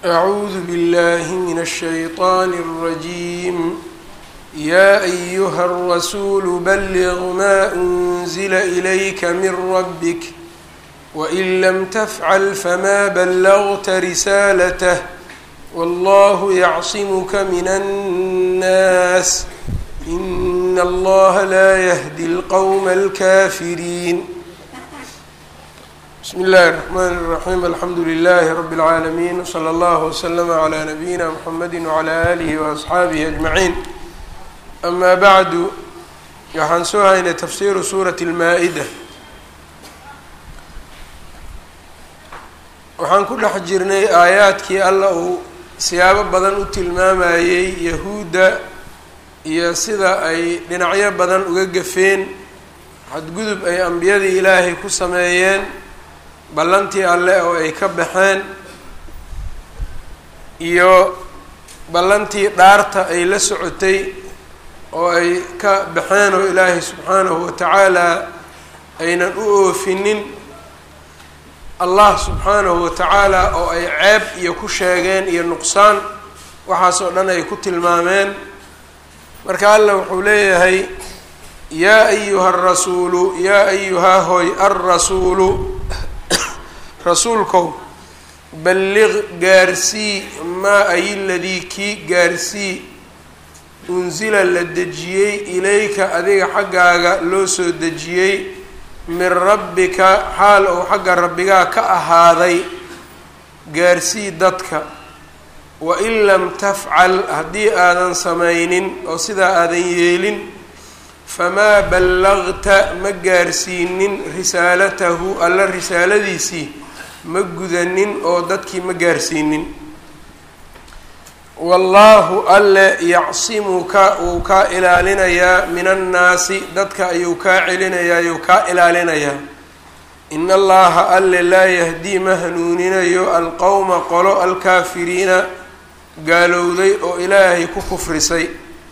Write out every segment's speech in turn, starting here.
أعوذ بالله من الشيطان الرجيم يا أيها الرسول بلغ ما أنزل إليك من ربك وإن لم تفعل فما بلغت رسالته والله يعصمك من الناس إن الله لا يهدي القوم الكافرين بسم الله الرحمن الرحيم الحمdu لله رب العاalمين وصلى الله وسلم على نبيina محمد وعلى آله وأصxaaبه أجمعين أما bعd waxaan soo haynay تfsiru sوraة الmaaئdة waxaan ku dhex jirnay aayaadkii alla uu siyaabo badan u tilmaamayey yahuudda iyo sida ay dhinacyo badan uga gafeen xadgudub ay ambiyadii ilaahay ku sameeyeen ballantii alle oo ay ka baxeen iyo ballantii dhaarta ay la socotay oo ay ka baxeen oo ilaahay subxaanahu watacaala aynan u oofinin allah subxaanahu watacaala oo ay ceeb iyo ku sheegeen iyo nuqsaan waxaas oo dhan ay ku tilmaameen marka alla wuxuu leeyahay yaa ayuha arasuulu yaa ayuhaa hoy alrasuulu rasuulkow balliq gaarsii maa ay ladii kii gaarsii unsila la dejiyey ilayka adiga xaggaaga loo soo dejiyey min rabbika xaal ou xagga rabbigaa ka ahaaday gaarsii dadka wain lam tafcal haddii aadan samaynin oo sidaa aadan yeelin famaa ballagta ma gaarsiinin risaalatahu alla risaaladiisii ma gudanin oo dadkii ma gaarsiinin wallaahu alle yacsimuka wuu kaa ilaalinayaa min annaasi dadka ayuu kaa celinayaa ayuu kaa ilaalinayaa in allaha alle laa yahdii ma hanuuninayo alqowma qolo alkaafiriina gaalowday oo ilaahay ku kufrisay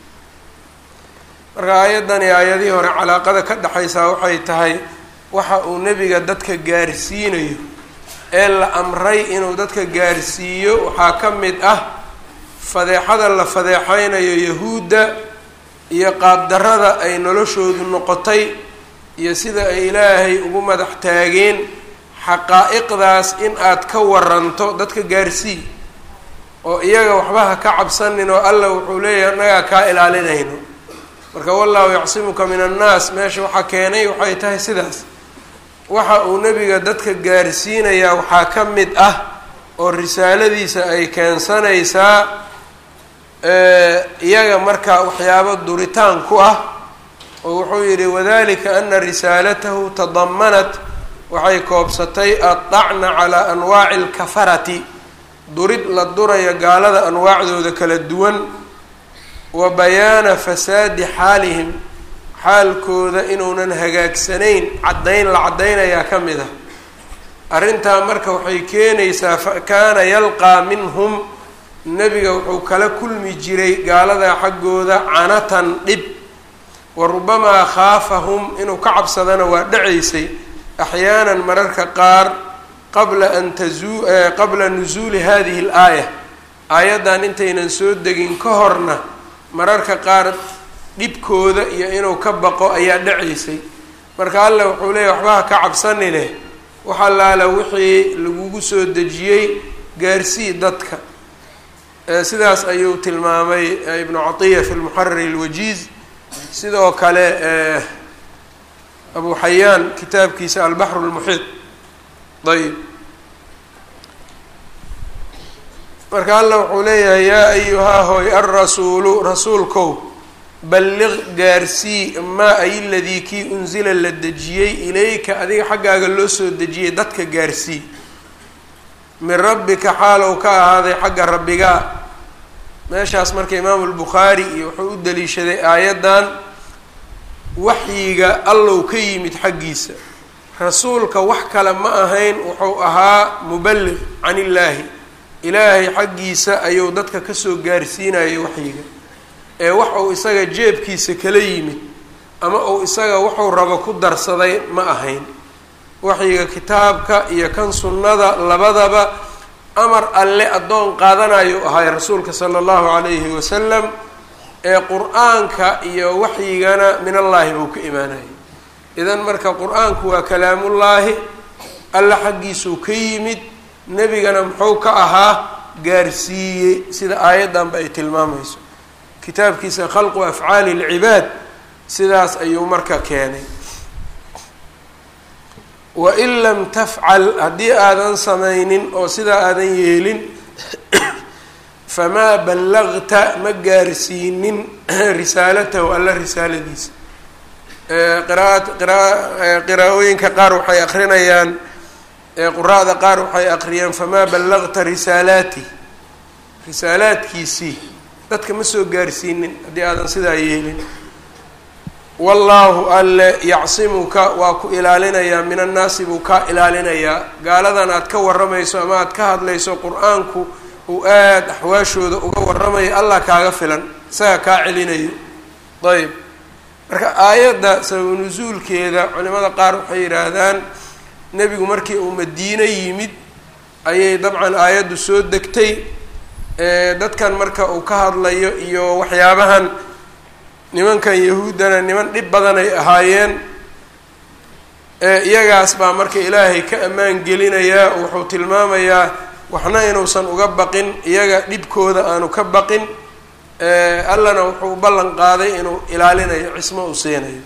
marka aayaddani aayadihii hore calaaqada ka dhexaysaa waxay tahay waxa uu nebiga dadka gaarsiinayo ee la amray inuu dadka gaarsiiyo waxaa ka mid ah fadeexada la fadeexeynayo yahuudda iyo qaabdarrada ay noloshoodu noqotay iyo sida ay ilaahay ugu madax taageen xaqaa-iqdaas in aad ka waranto dadka gaarsii oo iyaga waxba ha ka cabsanin oo alla wuxuu leeyahay annagaa kaa ilaalinayno marka wallahu yacsimuka min annaas meesha waxaa keenay waxay tahay sidaas waxa uu nebiga dadka gaarsiinayaa waxaa ka mid ah oo risaaladiisa ay keensanaysaa iyaga marka waxyaabo duritaan ku ah oo wuxuu yidhi wadalika ana risaalatahu tadamanat waxay koobsatay addacna calaa anwaaci alkafarati durid la duraya gaalada anwaacdooda kala duwan wa bayaana fasaadi xaalihim xaalkooda inuunan hagaagsanayn caddayn la caddaynayaa ka mid ah arrintaa marka waxay keenaysaa fa kaana yalqaa minhum nebiga wuxuu kala kulmi jiray gaaladaa xaggooda canatan dhib wa rubamaa khaafahum inuu ka cabsadana waa dhacaysay axyaanan mararka qaar qabla an tazuu qabla nusuuli hadihi alaaya aayaddan intaynan soo degin ka horna mararka qaar dhibkooda iyo inuu ka baqo ayaa dhacaysay marka alle wuxuu leeyahy waxbaha ka cabsani leh wax allaala wixii lagugu soo dejiyey gaarsii dadka sidaas ayuu tilmaamay ibnu catiya fi lmuxariri alwajiiz sidoo kale abu xayaan kitaabkiisa albaxru lmuxiid ayb marka alla wuxuu leeyahay yaa ayuhaa hoy alrasuulu rasuulkow balliq gaarsii maa ay ladii kii unsila la dejiyey ilayka adiga xaggaaga loo soo dejiyey dadka gaarsii min rabbika xaalow ka ahaaday xagga rabbigaa meeshaas marka imaamu lbukhaari iyo wuxuu u daliishaday aayaddan waxyiga allow ka yimid xaggiisa rasuulka wax kale ma ahayn wuxuu ahaa muballiq can illaahi ilaahay xaggiisa ayuu dadka kasoo gaarsiinayay waxyiga ee wax uu isaga jeebkiisa kala yimid ama uu isaga wuxuu rabo ku darsaday ma ahayn waxyiga kitaabka iyo kan sunnada labadaba amar alle addoon qaadanayo ahay rasuulka sala allahu calayhi wasalam ee qur-aanka iyo waxyigana min allaahi buu ka imaanayay idan marka qur-aanku waa kalaamullaahi alla xaggiisuu ka yimid nebigana muxuu ka ahaa gaarsiiyey sida aayaddanba ay tilmaamayso kitaabkiisa khalqu afcaali lcibaad sidaas ayuu marka keenay wain lam tafcal haddii aadan samaynin oo sidaa aadan yeelin famaa ballagta ma gaarsiinin risaalatahu alla risaaladiisa qiraat qiraa qiraa'ooyinka qaar waxay akrinayaan quraa'da qaar waxay aqriyaan famaa ballagta risaalaati risaalaadkiisii dadka ma soo gaarsiinin haddii aadan sidaa yeelin wallaahu alle yacsimuka waa ku ilaalinayaa min annaasi buu kaa ilaalinayaa gaaladan aad ka warramayso ama aad ka hadlayso qur-aanku uu aada axwaashooda uga warramayo allah kaaga filan isaga kaa celinayo ayb marka aayadda sababu nusuulkeeda culimada qaar waxay yidhaahdaan nebigu markii uu madiine yimid ayay dabcan aayaddu soo degtay dadkan marka uu ka hadlayo iyo waxyaabahan nimankan yahuuddana niman dhib badan ay ahaayeen iyagaas baa marka ilaahay ka ammaan gelinayaa oo wuxuu tilmaamayaa waxna inuusan uga baqin iyaga dhibkooda aanu ka baqin allana wuxuu u ballan qaaday inuu ilaalinayo cismo uu siinayo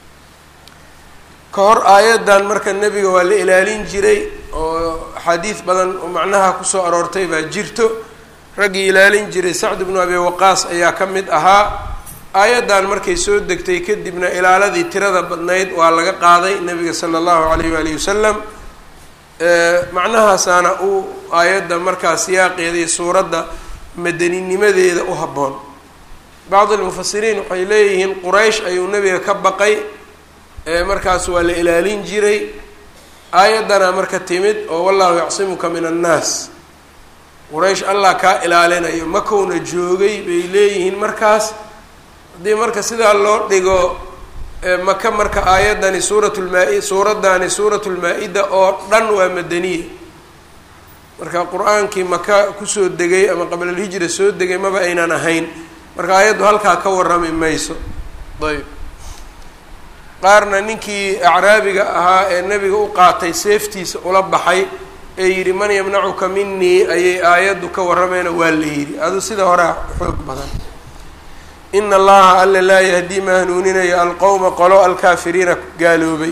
ka hor aayaddan marka nebiga waa la ilaalin jiray oo axaadiis badan oo macnaha kusoo aroortay baa jirto raggii ilaalin jiray sacd bnu abi waqaas ayaa ka mid ahaa aayaddan markay soo degtay kadibna ilaaladii tirada badnayd waa laga qaaday nebiga sala allahu alayh waalihi wasalam macnahaasaana uu aayadda markaa siyaaqeeda iyo suuradda madaninimadeeda u habboon bacd almufasiriin waxay leeyihiin quraysh ayuu nebiga ka baqay markaas waa la ilaalin jiray aayaddana marka timid oo wallahu yacsimuka min annaas quraysh allah kaa ilaalinayo makowna joogay bay leeyihiin markaas haddii marka sidaa loo dhigo maka marka aayaddani suuratulmaa- suuraddaani suuratulmaa-ida oo dhan waa madaniya marka qur-aankii maka kusoo degay ama qablalhijra soo degay maba aynan ahayn marka aayaddu halkaa ka warrami mayso ayb qaarna ninkii acraabiga ahaa ee nebiga u qaatay seeftiisa ula baxay ee yidhi man yamnacuka minii ayay aayaddu ka warramayna waa la yidhi adu sida horea xoog badan ina allaha alla laa yahdii ma hanuuninayo alqowma qolo alkaafiriina gaaloobay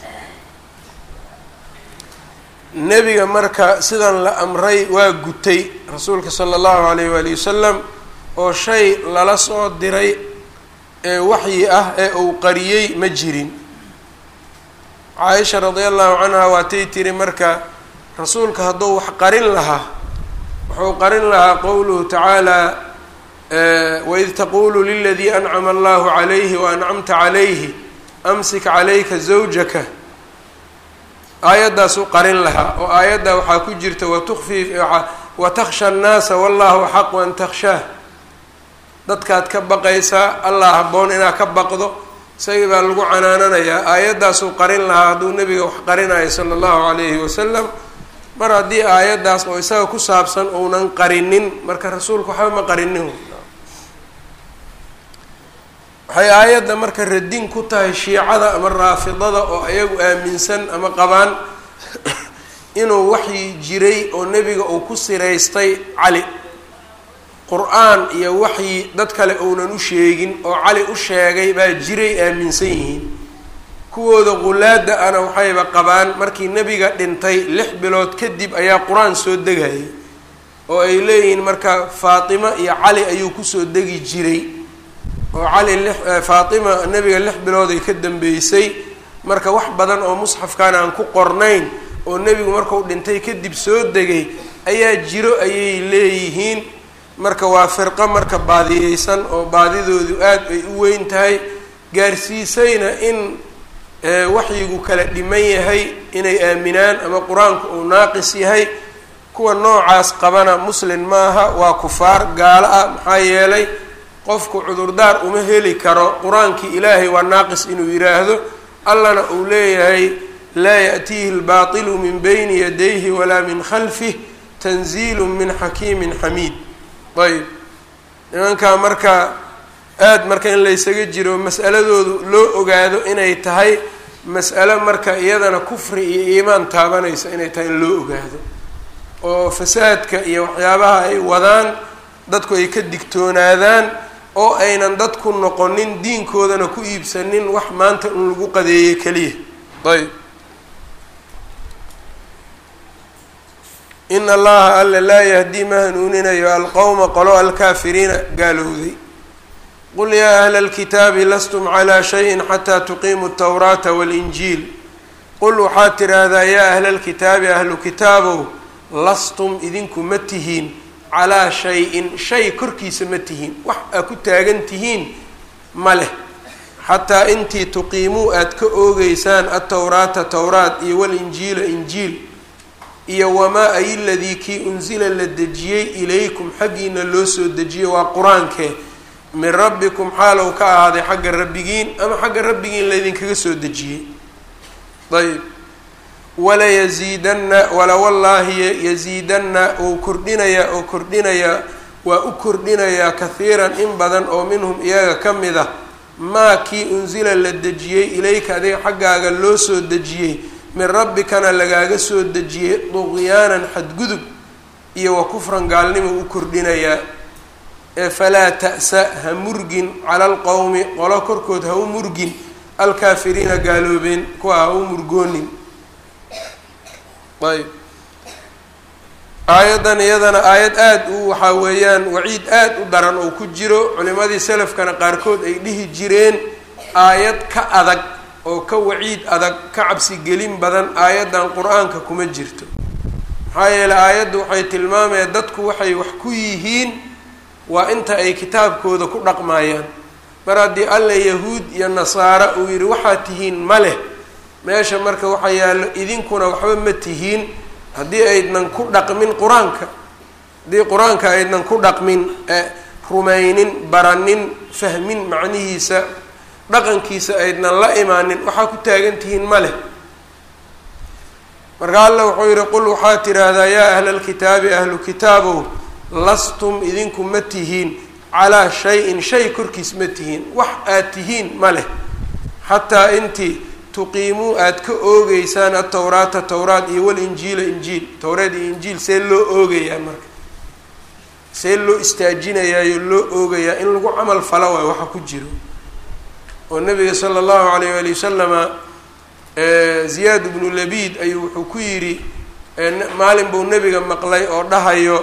nebiga marka sidan la amray waa gutay rasuulka sala allahu alayh waali wasalam oo shay lala soo diray ee waxyi ah ee uu qariyey ma jirin caaisha radia allahu canha waatay tiri marka rasuulka hadduu wax qarin lahaa wuxuu qarin lahaa qowluhu tacaala waid taqulu liladii ancama allahu calayhi waancamta calayhi amsik calayka zawjaka aayaddaasuu qarin lahaa oo aayadda waxaa ku jirta watukfi watakhsha annaasa wallahu axaqu an takhshaah dadkaad ka baqaysaa allah habboon inaad ka baqdo isagii baa lagu canaananayaa aayaddaasuu qarin lahaa hadduu nebiga wax qarinayo sala allahu calayhi wasalam mar haddii aayaddaas oo isaga ku saabsan uunan qarinin marka rasuulku waxba ma qarinin waxay aayadda marka radin ku tahay shiicada ama raafidada oo ayagu aaminsan ama qabaan inuu waxyi jiray oo nebiga uu ku siraystay cali qur-aan iyo waxyi dad kale uunan u sheegin oo cali u sheegay baa jiray aaminsan yihiin kuwooda qulaada ana waxayba qabaan markii nebiga dhintay lix bilood kadib ayaa qur-aan soo degayay oo ay leeyihiin marka faatima iyo cali ayuu kusoo degi jiray oo cali lix faatima nebiga lix bilood ay ka dambeysay marka wax badan oo musxafkan aan ku qornayn oo nebigu markuu dhintay kadib soo degay ayaa jiro ayay leeyihiin marka waa firqo marka baadiyeysan oo baadidoodu aada ay u weyn tahay gaarsiisayna in waxyigu kala dhiman yahay inay aaminaan ama qur-aanku uu naaqis yahay kuwa noocaas qabana muslin maaha waa kufaar gaalo ah maxaa yeelay qofku cudurdaar uma heli karo qur-aankii ilaahay waa naaqis inuu yidhaahdo allana uu leeyahay laa ya'tiihi lbaatilu min bayni yadayhi walaa min khalfih tanziilu min xakiimin xamiid ayb nimankaa marka aada marka in laysaga jiro mas'aladoodu loo ogaado inay tahay mas'alo marka iyadana kufri iyo iimaan taabanaysa inay tahay in loo ogaado oo fasaadka iyo waxyaabaha ay wadaan dadku ay ka digtoonaadaan oo aynan dadku noqonin diinkoodana ku iibsanin wax maanta in lagu qadeeyo keliya ayb in allaha alla laa yahdii ma hanuuninayo alqowma qolo alkaafiriina gaalowday qul yaa ahla alkitaabi lastum calaa shayin xataa tuqiimu altawraata waalinjiil qul waxaad tidhaahdaa yaa ahla alkitaabi ahlu kitaabow lastum idinku ma tihiin calaa shay-in shay korkiisa ma tihiin wax aa ku taagan tihiin ma leh xataa intii tuqiimuu aada ka oogeysaan altawraata towraat iyo walinjiila injiil iyo wamaa ay ladii kii unsila la dejiyey ilaykum xaggiina loo soo dejiyey waa qur-aankee min rabbikum xaalow ka ahaaday xagga rabbigiin ama xagga rabbigiin laydinkaga soo dejiyey ayb walayasiidanna wala wallaahi yasiidanna uu kordhinayaa oo kordhinayaa waa u kordhinayaa kahiiran in badan oo minhum iyaga ka mid ah maa kii unsila la dejiyey ilayka adiga xaggaaga loo soo dejiyey min rabbikana lagaaga soo dejiyey duqyaanan xadgudub iyo wa kufran gaalnimo u kordhinayaa ee falaa ta'sa ha murgin cala alqowmi qolo korkood ha u murgin alkaafiriina gaaloobeen kuwa ha u murgoonin ayb aayaddan iyadana aayad aada u waxaa weeyaan waciid aada u daran oo ku jiro culimadii salafkana qaarkood ay dhihi jireen aayad ka adag oo ka waciid adag ka cabsi gelin badan aayaddan qur-aanka kuma jirto maxaa yeeley aayaddu waxay tilmaamayaan dadku waxay wax ku yihiin waa inta ay kitaabkooda ku dhaqmayaan mar haddii alla yahuud iyo nasaara uu yidhi waxaad tihiin ma leh meesha marka waxaa yaallo idinkuna waxba ma tihiin haddii aydnan ku dhaqmin qur-aanka haddii qur-aanka aydnan ku dhaqmin rumaynin baranin fahmin macnihiisa dhaqankiisa aydnan la imaanin waxaa ku taagan tihiin ma leh marka alla wuxuu yidhi qul waxaad tidhaahdaa yaa ahla alkitaabi ahlu kitaabow lastum idinku ma tihiin calaa shay-in shay korkiis ma tihiin wax aad tihiin ma leh xataa intii tuqiimuu aada ka oogeysaan atowraata towraat iyo walinjiila injiil towreed iyo injiil see loo oogayaa marka see loo istaajinayaayo loo oogayaa in lagu camal falo waay waxa ku jiro oo nabiga sala allahu alayh waali wasalama ziyaad bnu labiid ayuu wuxuu ku yidhi maalin buu nebiga maqlay oo dhahayo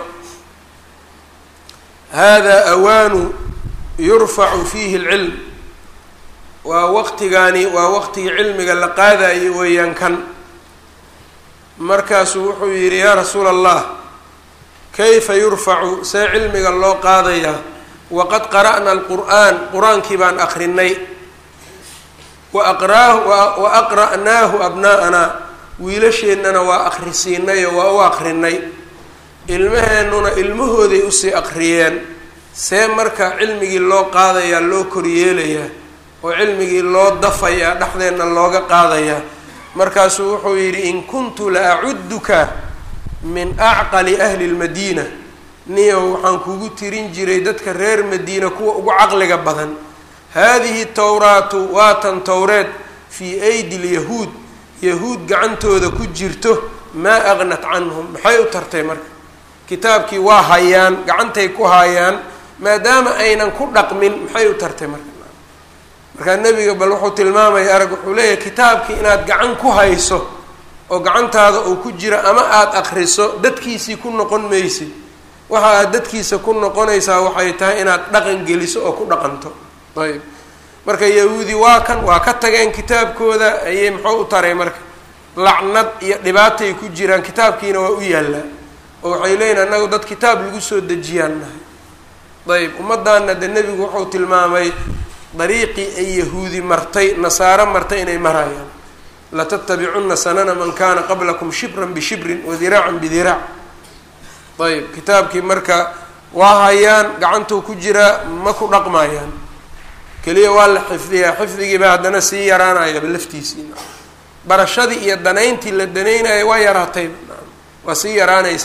hada awaanu yurfacu fiihi lcilm waa waqtigaani waa waqtigii cilmiga la qaadayo weeyaan kan markaasuu wuxuu yidhi yaa rasuula allah kayfa yurfacu see cilmiga loo qaadayaa waqad qara'na alqur'aan qur-aankii baan akrinay wa aqraahu wa aqra'naahu abnaa'anaa wiilasheennana waa akhrisiinay oo waa u akrinay ilmaheennuna ilmahooday usii aqriyeen see marka cilmigii loo qaadayaa loo koryeelayaa oo cilmigii loo dafayaa dhexdeenna looga qaadayaa markaasuu wuxuu yidhi in kuntu la acudduka min acqali ahli lmadiina niyow waxaan kugu tirin jiray dadka reer madiina kuwa ugu caqliga badan haadihi towraatu waatan towreed fii aydi lyahuud yahuud gacantooda ku jirto maa aqnat canhum maxay u tartay marka kitaabkii waa hayaan gacantay ku hayaan maadaama aynan ku dhaqmin maxay u tartay marka markaa nebiga bal wuxuu tilmaamaya arag wuxuu leeyahay kitaabkii inaad gacan ku hayso oo gacantaada uu ku jiro ama aada akriso dadkiisii ku noqon maysid waxa aad dadkiisa ku noqonaysaa waxay tahay inaad dhaqan geliso oo ku dhaqanto ayb marka yahuudi waa kan waa ka tageen kitaabkooda ayay muxuu u taray marka lacnad iyo dhibaatay ku jiraan kitaabkiina waa u yaallaa oo waxay leeyihin annagu dad kitaab lagu soo dejiyaan nahay ayb ummaddaana de nebigu wuxuu tilmaamay dariiqii ay yahuudi martay nasaaro martay inay marayaan latattabicunna sanana man kana qablakum shibran bishibrin wadiraacan bidiraac ayb kitaabkii marka waa hayaan gacantuu ku jiraa ma ku dhaqmayaan keliya waa la xifdiyaa xifdigiiba haddana sii yaraanayaba laftiisii barashadii iyo danayntii la danaynaya waa yaraatay waa sii yaraanaysaa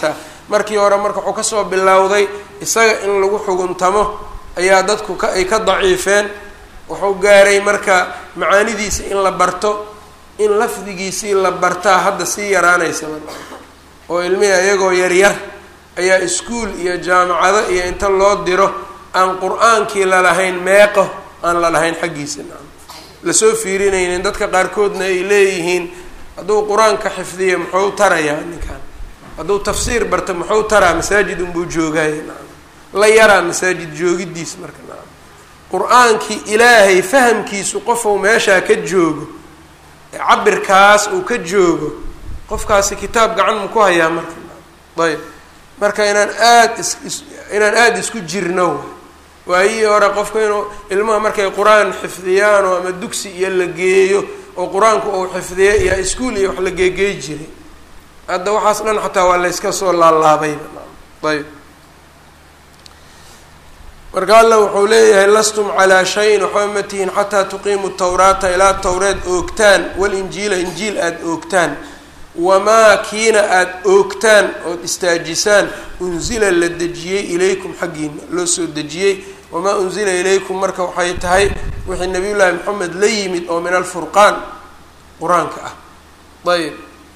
markii hore marka wuxuu kasoo bilowday isaga in lagu xuguntamo ayaa dadku ka ay ka daciifeen wuxuu gaaray marka macaanidiisa in la barto in lafdigiisii la bartaa hadda sii yaraanaysa oo ilmihi iyagoo yaryar ayaa iskuol iyo jaamacado iyo inta loo diro aan qur-aankii lalahayn meeqo aan lalahayn xaggiisa lasoo fiirinaynin dadka qaarkoodna ay leeyihiin hadduu qur-aanka xifdiyo muxuu tarayaa ninkan hadduu tafsiir barto muxuu taraa masaajid unbuu joogaaye la yaraa masaajid joogidiis marka qur-aankii ilaahay fahamkiisu qofuu meeshaa ka joogo cabirkaas uu ka joogo qofkaasi kitaab gacan ma ku hayaa marka ayb marka inaan aada is inaan aada isku jirno waayihii hore qofka inuu ilmaha markay qur-aan xifdiyaanoo ama dugsi iyo la geeyo oo qur-aanku uu xifdiya iyo iskuol iyo wax la geegeey jiray hadda waxaas dhan xataa waa la yska soo laalaabayba ayb marka alla wuxuu leeyahay lastum calaa shayin waxba ma tihiin xataa tuqiimu tawraata ilaa towreed oogtaan walinjiila injiil aada oogtaan wamaa kiina aada oogtaan ood istaajisaan unsila la dejiyey ilaykum xaggiina loo soo dejiyey wamaa unsila ilaykum marka waxay tahay wixii nabiyullaahi maxamed la yimid oo min alfurqaan qur-aanka ah ayb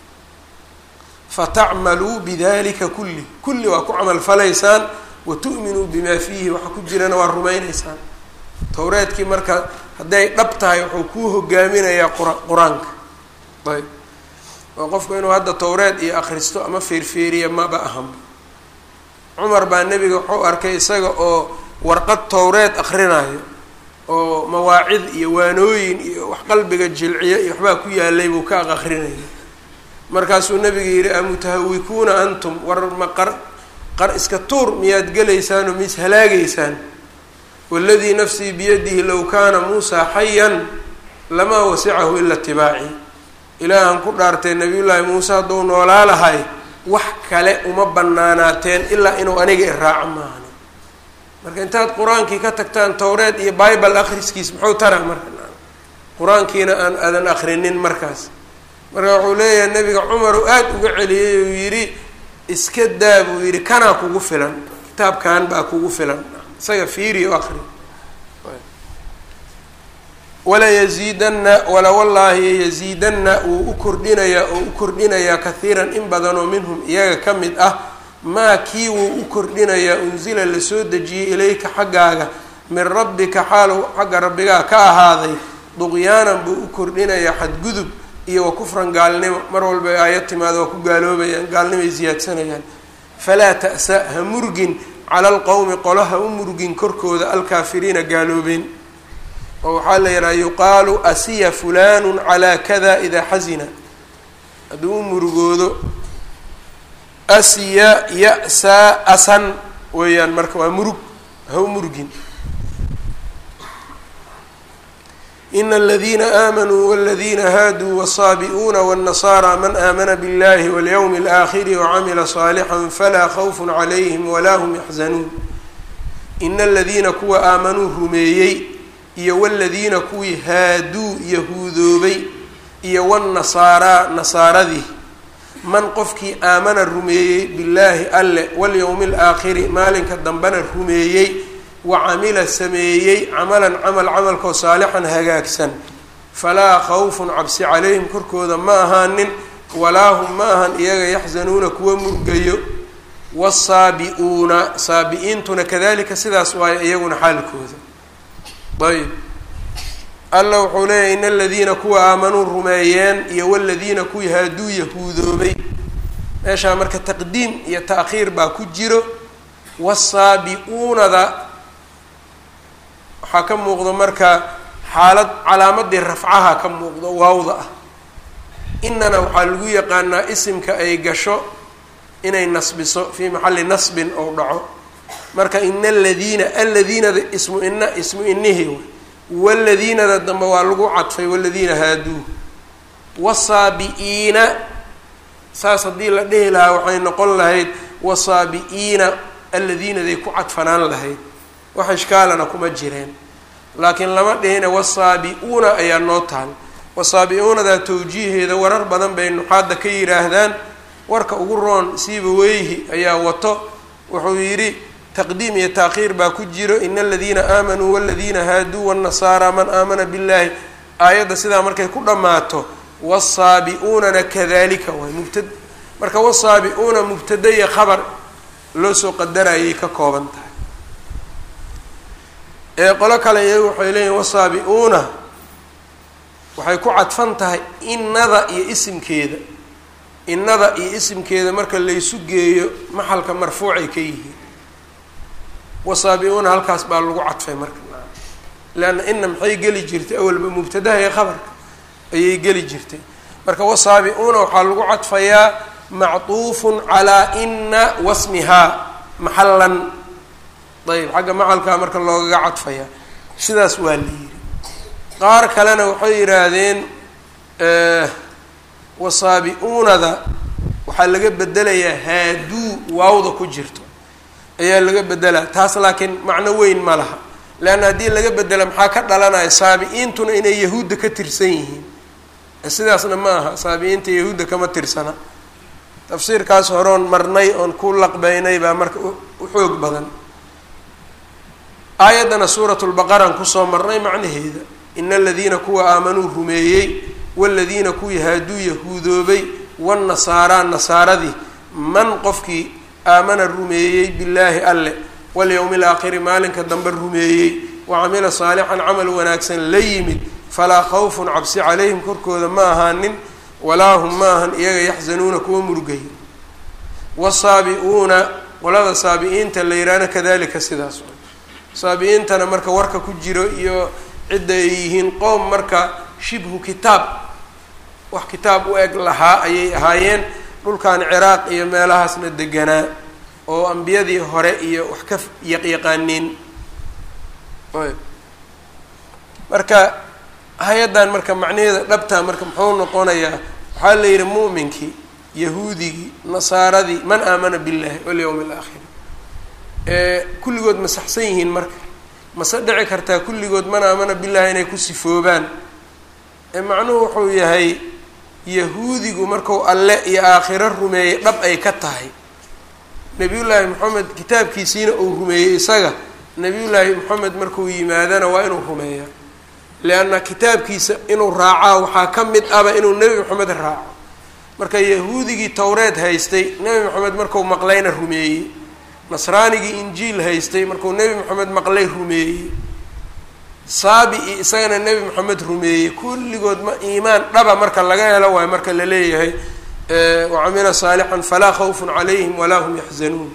fatacmaluu bidalika kulli kulli waa ku camal falaysaan watu'minuu bimaa fiihi waxa ku jirana waa rumaynaysaan towreedkii marka hadday dhab tahay wuxuu kuu hogaaminayaa qur qur-aanka ayb oo qofku inuu hadda towreed iyo akhristo ama feerfeeriya maba ahanba cumar baa nebiga wuxuu arkay isaga oo warqad towreed akrinaayo oo mawaacid iyo waanooyin iyo wax qalbiga jilciya iyo waxbaa ku yaalay buu ka aq akrinaya markaasuu nebiga yidhi amutahawikuuna antum war ma qar qar iska tuur miyaad gelaysaan oo mis halaagaysaan waladii nafsii biyadihi low kaana muusaa xayan lamaa wasicahu ila itibaaci ilaahan ku dhaartay nabiyullaahi muuse hadduu noolaa lahay wax kale uma banaanaateen ilaa inuu aniga iraaco maahan marka intaad qur-aankii ka tagtaan towreed iyo bible akhriskiis muxuu taraa marka qur-aankiina aan aadan akrinin markaas marka wuxuu leeyahay nabiga cumar uu aada uga celiyey uu yidhi iska daa buu yidhi kanaa kugu filan kitaabkan baa kugu filan isaga fiiri o akri wala yaziidanna wala wallaahi yaziidanna wuu u kordhinayaa oo u kordhinayaa kahiiran in badanoo minhum iyaga ka mid ah maa kii wuu u kordhinayaa unsila lasoo dejiyey ilayka xaggaaga min rabbika xaalow xagga rabbigaa ka ahaaday duqyaanan buu u kordhinayaa xadgudub iyo wa kufran gaalnimo mar walba aayad timaada waa ku gaaloobayaan gaalnimoay siyaadsanayaan falaa ta'sa ha murgin cala alqowmi qolo ha u murgin korkooda alkaafiriina gaaloobeen oo waxaa la yidhaha yuqaalu asiya fulanu calaa kada idaa xasina hadduu u murugoodo asiya ya-saa asan weeyaan marka waa murug ha u murgin ina aladiina aamanuu waladiina haaduu wasaabi'uuna wاnnasaara man aamana biاllahi walyowmi اlaakhiri wacamila صaalixا falaa khawfun calayhim walaa hum yaxzanuun ina aladiina kuwa aamanuu rumeeyey iyo waladiina kuwii haaduu yahuudoobay iyo wannasaaraa nasaaradii man qofkii aamana rumeeyey billaahi alle walyowmi alaakhiri maalinka dambena rumeeyey wa camila sameeyey camalan camal camalkoo saalixan hagaagsan falaa khawfun cabsi calayhim korkooda ma ahaanin walaa hum ma ahan iyaga yaxzanuuna kuwa murgayo wasaabi-uuna saabi-iintuna kadalika sidaas waayo iyaguna xaalkooda ayb alla wuxuu leeyahy in aladiina kuwa aamanuu rumeeyeen iyo waladiina kuwii haaduu yahuudoobay meeshaa marka taqdiim iyo ta'khiir baa ku jiro wasaabi-uunada waxaa ka muuqdo marka xaalad calaamadii rafcaha ka muuqdo waawda ah inana waxaa lagu yaqaanaa isimka ay gasho inay nasbiso fii maxalli nasbin ou dhaco marka ina aladiina aladiinada ismu ina ismu inihii waladiinada dambe waa lagu cadfay waladiina haaduu wasaabi-iina saas haddii la dhihi lahaa waxay noqon lahayd wasaabi-iina aladiinaday ku cadfanaan lahayd wax ishkaalana kuma jireen laakiin lama dhihina wasaabi-uuna ayaa noo taal wasaabi-uunadaa tawjiiheeda warar badan bay nuxaadda ka yidhaahdaan warka ugu roon siibaweyhi ayaa wato wuxuu yidhi taqdiim iyo taakhiir baa ku jiro ina aladiina aamanuu waladiina haaduu wاnnasaara man aamana biاllahi aayadda sidaa markay ku dhammaato wsaabi-uunana kadalika waay mubta marka wasaabi-uuna mubtada iyo khabar loo soo qadarayay ka kooban tahay ee qolo kale iyagu waxay leeyihin wasaabi-uuna waxay ku cadfan tahay innada iyo isimkeeda innada iyo isimkeeda marka laysu geeyo maxalka marfuucay ka yihiin wasaabi-uuna halkaas baa lagu cadfay marka leanna ina maxay geli jirtay awalba mubtadaha iyo khabarka ayay geli jirtay marka wasaabi-uuna waxaa lagu cadfayaa mactuufun calaa ina wasmihaa maxallan ayb xagga macalkaa marka loogaga cadfayaa sidaas waa la yidhi qaar kalena waxay yidhaahdeen wasaabi-uunada waxaa laga bedelayaa haaduu waawda ku jirto ayaa laga bedelaa taas laakiin macno weyn ma laha leanna haddii laga bedela maxaa ka dhalanaya saabi-iintuna inay yahuudda ka tirsan yihiin sidaasna ma aha saabi-iinta yahuudda kama tirsana tafsiirkaas horoon marnay oon ku laqbeynay baa marka u xoog badan aayaddana suuratu lbaqaraan kusoo marnay macnaheeda ina aladiina kuwa aamanuu rumeeyey waladiina kuwii haaduu yahuudoobay wannasaaraa nasaaradii man qofkii aamana rumeeyey billaahi alle walyowmi alaakhiri maalinka dambe rumeeyey wa camila saalixan camal wanaagsan la yimid falaa khawfun cabsi calayhim korkooda ma ahaanin walaa hum ma ahan iyaga yaxzanuuna kuwa murugaya wasaabi-uuna qolada saabi-iinta la yidhaahna kadalika sidaas saabi-iintana marka warka ku jiro iyo cidda ay yihiin qowm marka shibhu kitaab wax kitaab u eg lahaa ayay ahaayeen dhulkan ciraaq iyo meelahaasna deganaa oo ambiyadii hore iyo wax ka yaqyaqaaniin marka hay-addan marka macnaheeda dhabtaa marka muxuu noqonayaa waxaa la yidhi mu'minkii yahuudigii nasaaradii man aamana billahi walyowmi alaakhir kulligood ma saxsan yihiin marka mase dhici kartaa kulligood man aamana billahi inay ku sifoobaan macnuhu wuxuu yahay yahuudigu marku alle iyo aakhiro rumeeyey dhab ay ka tahay nebiyullaahi moxamed kitaabkiisiina uu rumeeyey isaga nebiyullaahi moxamed markuu yimaadana waa inuu rumeeya leanna kitaabkiisa inuu raacaa waxaa ka mid aba inuu nebi moxamed raaco marka yahuudigii towreed haystay nebi moxamed marku maqlayna rumeeyey nasraanigii injiil haystay markuu nebi moxamed maqlay rumeeyey saabi-i isagana nebi moxamed rumeeyey kulligood ma iimaan dhaba marka laga helo waayo marka la leeyahay wacamila saalixan falaa khawfun calayhim walaa hum yaxzanuun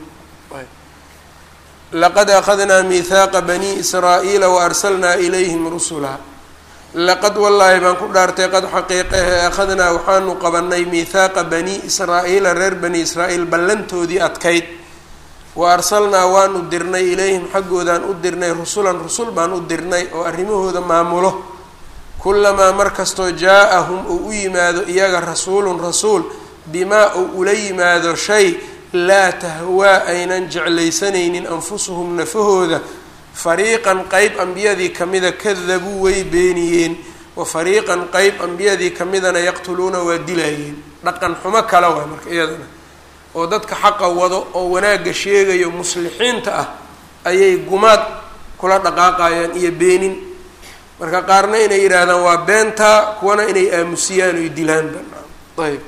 laqad akhadnaa miihaaqa bani israa'iila waarsalnaa ilayhim rusula laqad wallaahi baan ku dhaartay qad xaqiiqahe akhadnaa waxaanu qabanay miihaaqa bani israa'iila reer bani israa'iil ballantoodii adkayd wa arsalnaa waanu dirnay ilayhim xaggoodaan u dirnay rusulan rusul baan u dirnay oo arrimahooda maamulo kulamaa mar kastoo jaa-ahum uu u yimaado iyaga rasuulun rasuul bimaa uu ula yimaado shay laa tahwaa aynan jeclaysanaynin anfusuhum nafahooda fariiqan qeyb ambiyadii kamida kadabuu way beeniyeen wa fariiqan qeyb ambiyadii kamidana yaqtuluuna waa dilaayeen dhaqan xumo kale waay marka iyadana oo dadka xaqa wado oo wanaagga sheegayo muslixiinta ah ayay gumaad kula dhaqaaqayaan iyo beenin marka qaarna inay yidhaahdaan waa beentaa kuwana inay aamusiyaan oy dilaanba ayb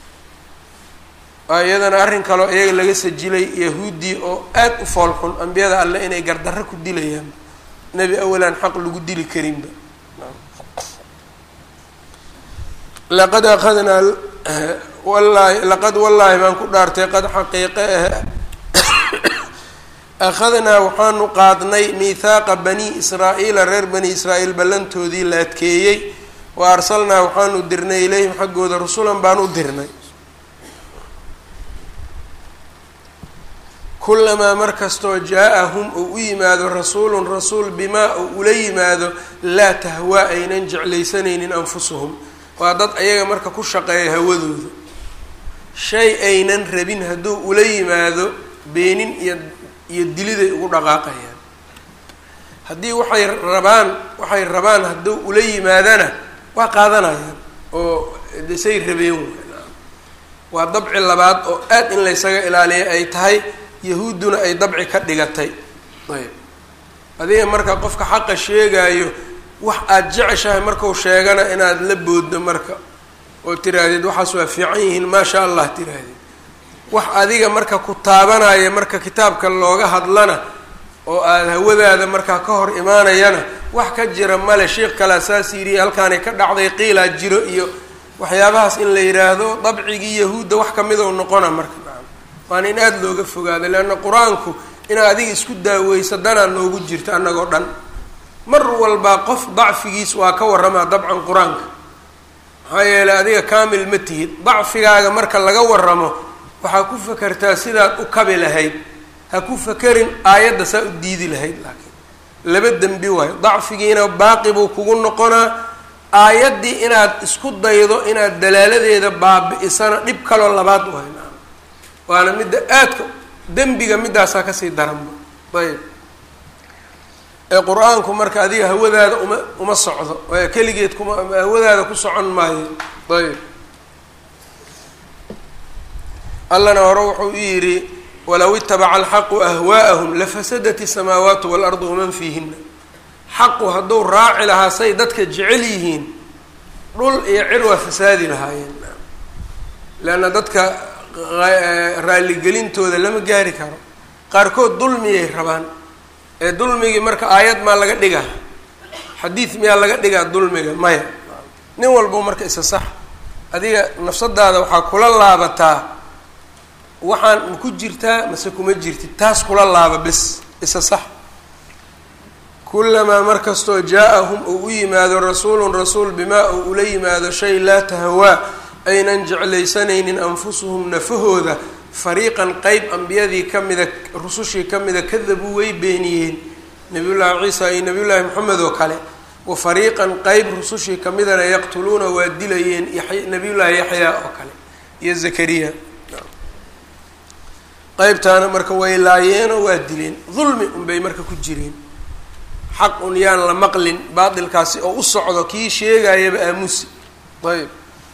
iyadana arrin kaloo iyaga laga sajilay yahuuddii oo aad u foolxun ambiyada alle inay gardarro ku dilayaan nebi awalaan xaq lagu dili karinba laqad akhadnaa wallaahi laqad wallaahi baan ku dhaartay qad xaqiiqe ah akhadnaa waxaanu qaadnay miihaaqa bani israa'iila reer bani israa'iil ballantoodii la adkeeyey wa arsalnaa waxaanu dirnay ilayhim xaggooda rusulan baan u dirnay kulamaa mar kastoo jaa-ahum uu u yimaado rasuulun rasuul bimaa uu ula yimaado laa tahwaa aynan jeclaysanaynin anfusuhum waa dad ayaga marka ku shaqeeya hawadooda shay aynan rabin hadduu ula yimaado beenin iyo iyo diliday ugu dhaqaaqayaan haddii waxay rabaan waxay rabaan hadduu ula yimaadana waa qaadanayaan oo desay rabeen waa dabci labaad oo aad in laysaga ilaaliya ay tahay yahuudduna ay dabci ka dhigatay ayb adiga marka qofka xaqa sheegaayo wax aada jeceshahay markau sheegana inaad la booddo marka oo tiraahdeed waxaas waa fiican yihiin maasha allah tiraahdeed wax adiga marka ku taabanaya marka kitaabka looga hadlana oo aada hawadaada markaa ka hor imaanayana wax ka jira male sheikh kalea saas yidhi halkaanay ka dhacday qiilaa jiro iyo waxyaabahaas in la yidhaahdo dabcigii yahuudda wax kamidou noqona marka waana in aada looga fogaado leanna qur-aanku inaad adiga isku daaweysa danaa noogu jirto annagoo dhan mar walba qof dacfigiis waa ka warramaa dabcan qur-aanka maxaa yeeley adiga kaamil ma tihid dacfigaaga marka laga warramo waxaa ku fakertaa sidaad u kabi lahayd ha ku fakerin aayadda saa u diidi lahayd laakiin laba dembi waayo dacfigiina baaqi buu kugu noqonaa aayaddii inaad isku daydo inaad dalaaladeeda baabi-isana dhib kaloo labaad waayo naam waana midda aadka dembiga middaasaa kasii daranba ayb ee qur-aanku marka adiga hawadaada uma uma socdo waayo keligeed kuma hawadaada ku socon maayo ayb allana hore wuxuu u yidhi walow itabaca alxaqu ahwaa'ahum lafasadat isamaawaatu waalardu waman fiihina xaqu hadduu raaci lahaa say dadka jecel yihiin dhul iyo cir waa fasaadi lahaayeen leanna dadka raalligelintooda lama gaari karo qaarkood dulmiyay rabaan ee dulmigii marka aayad maa laga dhigaa xadiid miyaa laga dhigaa dulmiga maya nin walbo marka isa sax adiga nafsadaada waxaa kula laabataa waxaan ma ku jirtaa mase kuma jirtid taas kula laaba bes isa sax kulamaa mar kastoo jaa-ahum uu u yimaado rasuulun rasuul bimaa uu ula yimaado shay laa tahawaa aynan jeclaysanaynin anfusuhum nafahooda fariiqan qeyb ambiyadii ka mida rusushii ka mida kadabuu way beeniyeen nabiyullaahi ciisa iyo nabiyullaahi moxamed oo kale wa fariiqan qeyb rusushii ka midana yaqtuluuna waa dilayeen nabiyullaahi yaxyaa oo kale iyo zakariya qeybtaana marka way laayeenoo waa dileen dulmi unbay marka ku jireen xaq un yaan la maqlin baatilkaasi oo u socdo kii sheegayaba aamusi ayb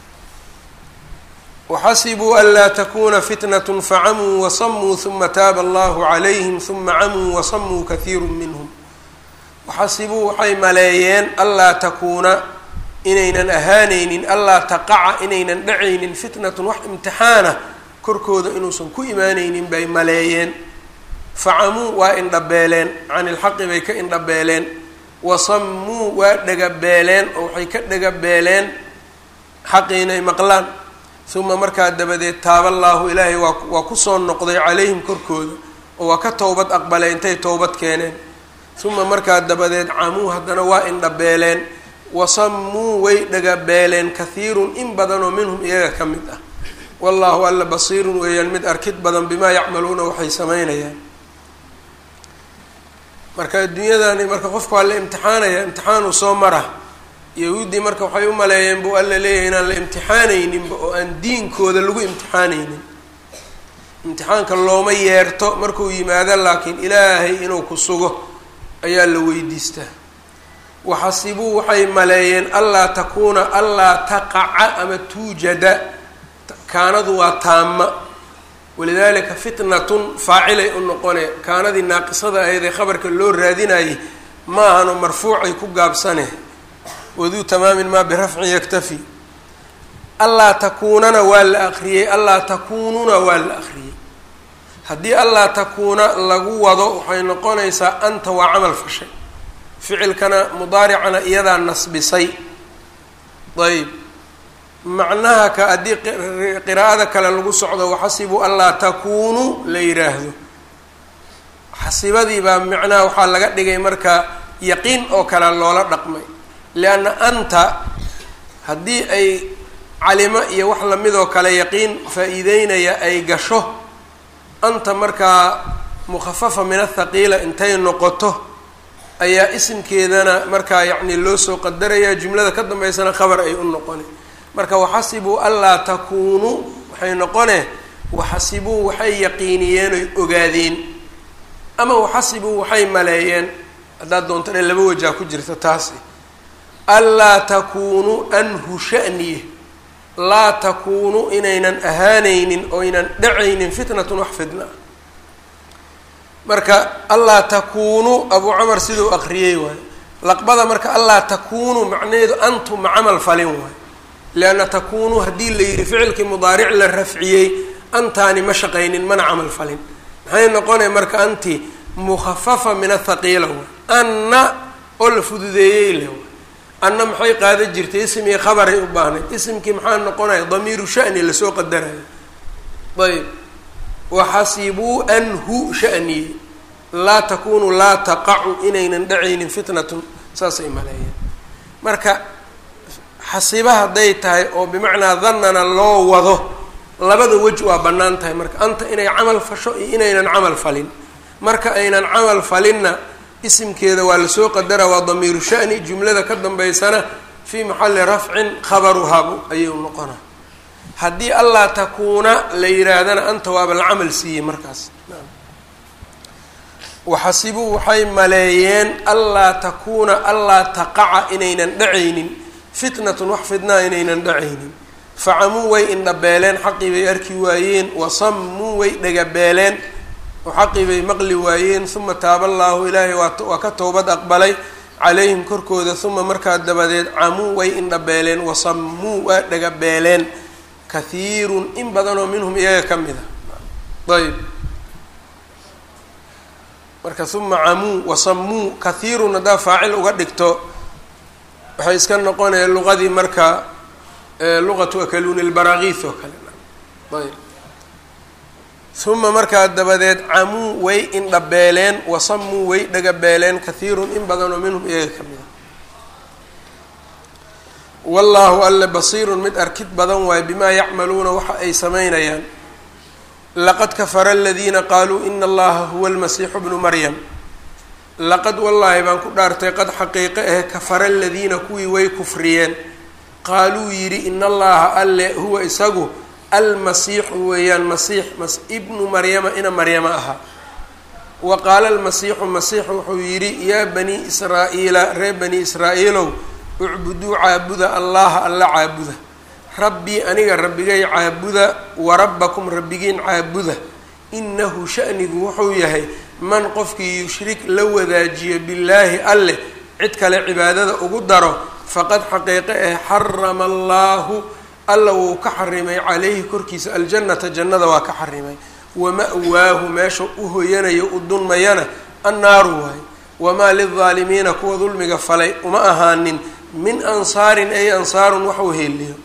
waxasibuu an laa takuna fitnat facamuu wasamuu huma taaba allahu calayhim huma camuu wasamuu kahiiru minhum waxasibuu waxay maleeyeen anlaa takuuna inaynan ahaanaynin anlaa taqaca inaynan dhacaynin fitnatun wax imtixaana korkooda inuusan ku imaanaynin bay maleeyeen facamuu waa indhabeeleen can ilxaqi bay ka indhabeeleen wasammuu waa dhagabeeleen oo waxay ka dhagabeeleen xaqi inay maqlaan uma markaa dabadeed taaba allaahu ilaahay waa waa kusoo noqday calayhim korkooda oo waa ka towbad aqbalay intay towbad keeneen uma markaa dabadeed camuu haddana waa indhabeeleen wasammuu way dhagabeeleen kahiirun in badanoo minhum iyaga ka mid ah wallaahu alla basiirun weeyaan mid arkid badan bimaa yacmaluuna waxay samaynayaan marka adduunyadani marka qofka waa la imtixaanaya imtixaanuu soo mara yahuuddii marka waxay u maleeyeen buu alla leeyahay inaan la imtixaanayninba oo aan diinkooda lagu imtixaanaynin imtixaanka looma yeerto markuu yimaado laakiin ilaahay inuu ku sugo ayaa la weydiistaa waxasibuu waxay maleeyeen allaa takuuna allaa taqaca ama tuujada kaanadu waa taama walidaalika fitnatun faacilay u noqone kaanadii naaqisada ahayd ee khabarka loo raadinayay ma ahano marfuucay ku gaabsane waduu tamaamin maa birafcin yaktafi allaa takuunana waa la akriyey allaa takuununa waa la akriyey haddii allaa takuuna lagu wado waxay noqonaysaa anta waa camal fashay ficilkana mudaaricana iyadaa nasbisay ayb macnaha ka haddii qiraa'ada kale lagu socdo waxasibuu anlaa takuunuu la yidhaahdo xasibadii baa macnaha waxaa laga dhigay marka yaqiin oo kale loola dhaqmay lianna anta haddii ay calimo iyo wax lamidoo kale yaqiin faa-iideynaya ay gasho anta markaa mukhafafa min athaqiila intay noqoto ayaa isimkeedana markaa yacni loo soo qadaraya jumlada ka dambeysana khabar ay u noqoni marka waxasibuu anlaa takuunuu waxay noqone waxasibuu waxay yaqiiniyeen oy ogaadeen ama waxasibuu waxay maleeyeen haddaad doonto dhan laba wajaa ku jirta taasi anlaa takuunuu anhu shaniye laa takuunu inaynan ahaanaynin oynan dhacaynin fitnatun wax fidna marka allaa takuunu abuu camar siduu aqriyey waayo laqbada marka allaa takuunu macnaheedu antum ma camal falin waayo lianna takuunu haddii la yidhi ficilkii mudaaric la rafciyey antaani ma shaqaynin mana camal falin maxay noqonaya marka anti mukhafafa min athaqiila waay anna oo la fududeeyey le waay anna maxay qaada jirtay ism iyo khabaray u baahnayd isimkii maxaa noqonaya damiiru shani lasoo qadarayo ayb waxasibuu anhu shaniye laa takunu laa taqacu inaynan dhacaynin fitnatun saasay maleeyeen marka xasiba hadday tahay oo bimacnaa dannana loo wado labada wej waa bannaan tahay marka anta inay camal fasho iyo inaynan camal falin marka aynan camal falinna isimkeeda waa lasoo qadara waa damiiru shani jumlada ka dambeysana fii maxalli rafcin khabaruhabu ayuu noqona haddii allaa takuuna la yihaahdana anta waaba la camal siiyey markaas waxasibuu waxay maleeyeen allaa takuuna allaa taqaca inaynan dhacaynin fitnatun wax fidnaa inaynan dhacaynin facamuu way indhabeeleen xaqii bay arki waayeen wasammuu way dhagabeeleen oo xaqii bay maqli waayeen uma taaba allaahu ilaahay waa ka towbad aqbalay calayhim korkooda uma markaa dabadeed camuu way indhabeeleen wasammuu waa dhagabeeleen kahiirun in badanoo minhum iyaga ka mid a ayb marka uma camuu wasammuu kahiirun haddaa faacil uga dhigto waxay iska noqonaya luqadii marka luqatu akaluuni lbarakiis oo kale ayb uma markaa dabadeed camuu way indhabeeleen wasamuu way dhagabeeleen kahiirun in badanoo minhum iyaga ka mida wallaahu alle basiirun mid arkid badan waayo bimaa yacmaluuna waxa ay samaynayaan laqad kafara aladiina qaaluu ina allaha huwa almasiixu bnu maryam laqad wallaahi baan ku dhaartay qad xaqiiqe ah kafara aladiina kuwii way kufriyeen qaaluu yidhi ina allaha alle huwa isagu almasiixu weeyaan masiix ibnu maryama ina maryama ahaa wa qaala almasiixu masiix wuxuu yidhi yaa banii israa'iila reer bani israa'iilow ucbuduu caabuda allaha alla caabuda rabbii aniga rabbigay caabuda wa rabbakum rabbigiin caabuda inahu sha'nigu wuxuu yahay man qofkii yushrik la wadaajiyo billaahi alleh cid kale cibaadada ugu daro faqad xaqiiqe ah xarama allaahu alla wuu ka xarimay calayhi korkiisa aljannata jannada waa ka xarimay wama-waahu meesha u hoyanayo u dunmayana annaaru waay wamaa lildaalimiina kuwa dulmiga falay uma ahaanin min ansaarin ay ansaarun wax u heliyo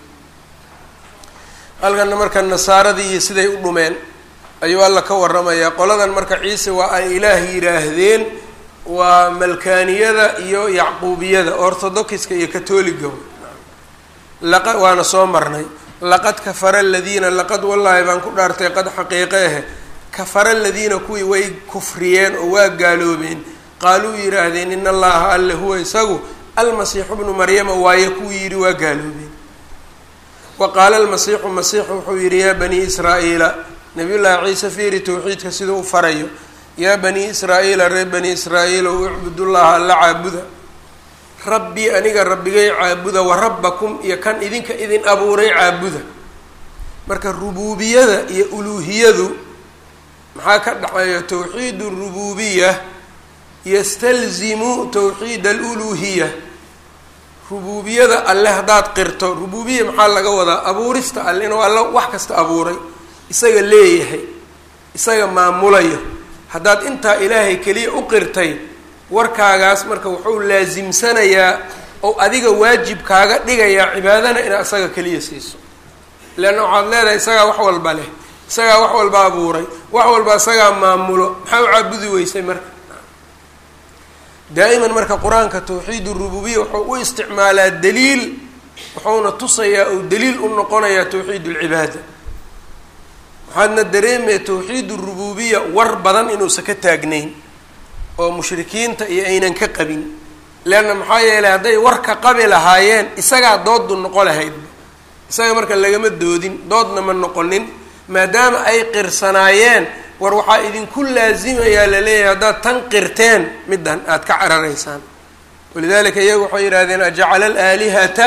halkana marka nasaaradii iyo siday u dhumeen ayuu alla ka waramayaa qoladan marka ciise waa ay ilaah yidhaahdeen waa malkaaniyada iyo yacquubiyada orthodoxiska iyo katoliga laqa waana soo marnay laqad kafara aladiina laqad wallaahi baan ku dhaartay qad xaqiiqe ahe kafara aladiina kuwii way kufriyeen oo waa gaaloobeen qaaluu yidhaahdeen in allaha alle huwa isagu almasiixu bnu maryama waaye kuwii yidhi waa gaaloobeen wa qaala almasiixu masiixu wuxuu yidhi yaa banii israa'iila nabiy llaahi ciise fiiri towxiidka siduu u farayo yaa banii israa'iila reer bani israa'iilow ucbudullaha alla caabuda rabbii aniga rabbigay caabuda wa rabbakum iyo kan idinka idin abuuray caabuda marka rubuubiyada iyo uluuhiyadu maxaa ka dhexeeya towxiid arububiya yastalzimu towxiid aluluuhiya rubuubiyada alle haddaad qirto rubuubiya maxaa laga wadaa abuurista alle inuu alle wax kasta abuuray isaga leeyahay isaga maamulayo haddaad intaa ilaahay keliya u qirtay warkaagaas marka wuxuu laasimsanayaa oo adiga waajib kaaga dhigayaa cibaadana inaad isaga keliya siiso leanna waxaad leedahay isagaa wax walba leh isagaa wax walba abuuray wax walba isagaa maamulo maxaa u caabudi weysay marka daa'iman marka qur-aanka tawxiid urububiya wuxuu u isticmaalaa daliil wuxuuna tusayaa ou daliil u noqonayaa tawxiid ulcibaada waxaadna dareemaya tawxiid urububiya war badan inuusan ka taagnayn oo mushrikiinta iyo aynan ka qabin leanna maxaa yeelay hadday warka qabi lahaayeen isagaa doodu noqo lahaydba isaga marka lagama doodin doodna ma noqonin maadaama ay qirsanaayeen war waxaa idinku laasimayaa laleeyahay haddaad tan qirteen middan aada ka cararaysaan walidalika iyagu waxay yidhahdeen ajacala alaalihata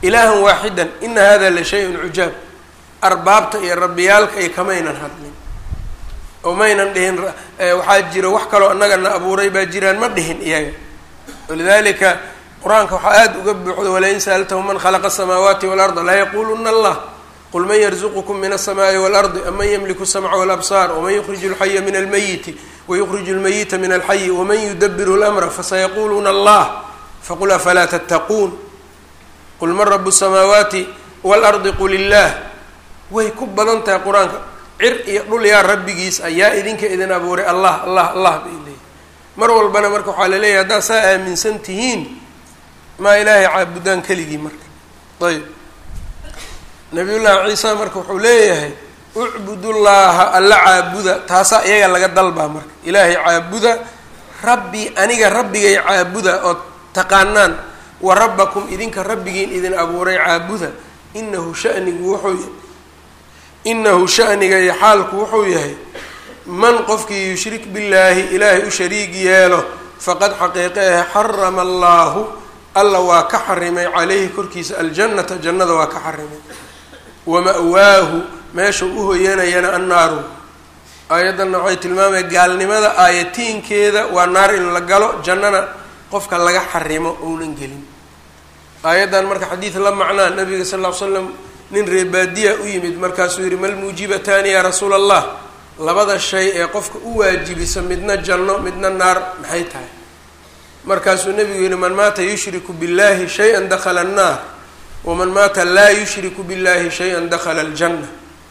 ilaahan waaxidan ina hada la shay-un cujaab arbaabta iyo rabbiyaalka iyo kamaynan hadlin oo maynan dhihin waxaa jira wax kaloo annagana abuuray baa jiraan ma dhihin iyaga walidalika qur-aanka waxaa aada uga buuxda walain sa'altahu man khalaqa asamaawaati waalarda laa yaquluna allah qul man yarzuqukum min alsamaai waalardi aman yamliku samca walabsaar waman yukriju alxaya min almayiti wayukriju lmayita min alxayi waman yudabiru lamra fasayaquluuna allah faqul afalaa tattaquun qul man rabu samaawaati waalardi qul illaah way ku badan tahay qur-aanka cir iyo dhul yaa rabbigiis ayaa idinka idin abuuray allah allah allah bay leeyihi mar walbana marka waxaa laleeyahay haddaad saa aaminsan tihiin maa ilaahay caabudaan keligii marka ayb nabiyullaahi ciisa marka wuxuu leeyahay ucbudullaaha alla caabuda taasaa iyaga laga dalbaa marka ilaahay caabuda rabbi aniga rabbigay caabuda ood taqaanaan wa rabbakum idinka rabbigiin idin abuuray caabuda inahu shanigu wuxuu yahay inahu shaniga iyo xaalku wuxuu yahay man qofkii yushrik billaahi ilaahay u shariig yeelo faqad xaqiiqe ah xarama allaahu alla waa ka xarimay calayhi korkiisa aljannata jannada waa ka xarimay wama-waahu meesha u hoyanayana annaaru aayaddanna waxay tilmaamaya gaalnimada aayatiinkeeda waa naar in la galo jannana qofka laga xarimo ounan gelin aayaddan marka xadiid la macnaa nabiga sal ll ly slam nin reebaadiya u yimid markaasuu yihi mal muujibataani yaa rasuula allah labada shay ee qofka u waajibisa midna janno midna naar maxay tahay markaasuu nebigu yihi man maata yushriku billahi shay-an dakhala annaar waman maata laa yushriku billahi shay-an dakhala aljanna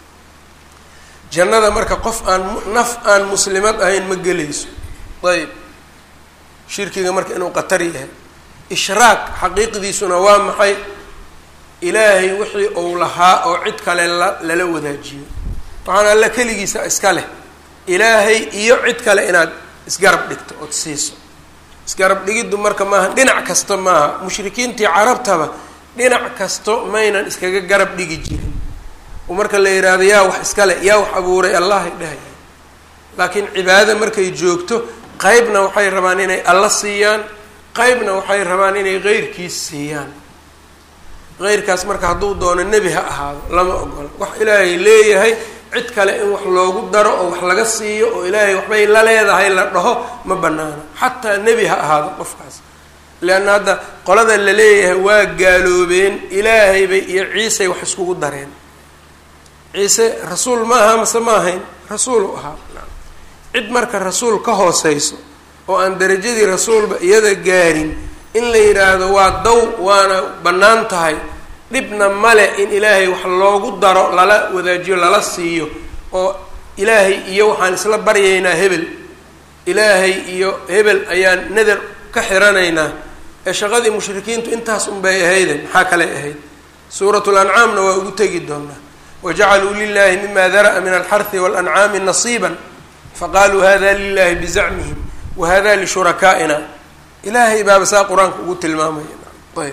jannada marka qof aan naf aan muslimad ahayn ma gelayso ayb shirkiga marka inuu qatar yahay ishraak xaqiiqdiisuna waa maxay ilaahay wixii uu lahaa oo cid kale la lala wadaajiyo waxaan alla keligiisa iska leh ilaahay iyo cid kale inaad isgarab dhigto ood siiso isgarab dhigiddu marka maaha dhinac kasta maaha mushrikiintii carabtaba dhinac kasto maynan iskaga garab dhigi jirin oo marka la yidhaahdo yaa wax iskale yaa wax abuuray allahay dhahaya laakiin cibaadada markay joogto qeybna waxay rabaan inay alla siiyaan qeybna waxay rabaan inay qeyrkiis siiyaan qeyrkaas marka hadduu doono nebi ha ahaado lama ogola wax ilaahay leeyahay cid kale in wax loogu daro oo wax laga siiyo oo ilaahay waxbay la leedahay la dhaho ma banaano xataa nebi ha ahaado qofkaas leanna hadda qolada la leeyahay waa gaaloobeen ilaahaybay iyo ciisay wax iskugu dareen ciise rasuul ma aha mase ma ahayn rasuulu ahaa cid marka rasuul ka hooseyso oo aan darajadii rasuulba iyada gaarin in la yidhaahdo waa daw waana bannaan tahay dhibna male in ilaahay wax loogu daro lala wadaajiyo lala siiyo oo ilaahay iyo waxaan isla baryaynaa hebel ilaahay iyo hebel ayaan nadar ka xiranaynaa ee shaqadii mushrikiintu intaas unbay ahayde maxaa kale ahayd suuratu lancaamna waa ugu tegi doonaa wajacaluu lilahi mima dara'a min alxarhi walancaami nasiiba faqaaluu hada lilahi bizacmihim wahada lishurakaaina ilaahay baaba saa qur-aanka ugu tilmaamaya ayb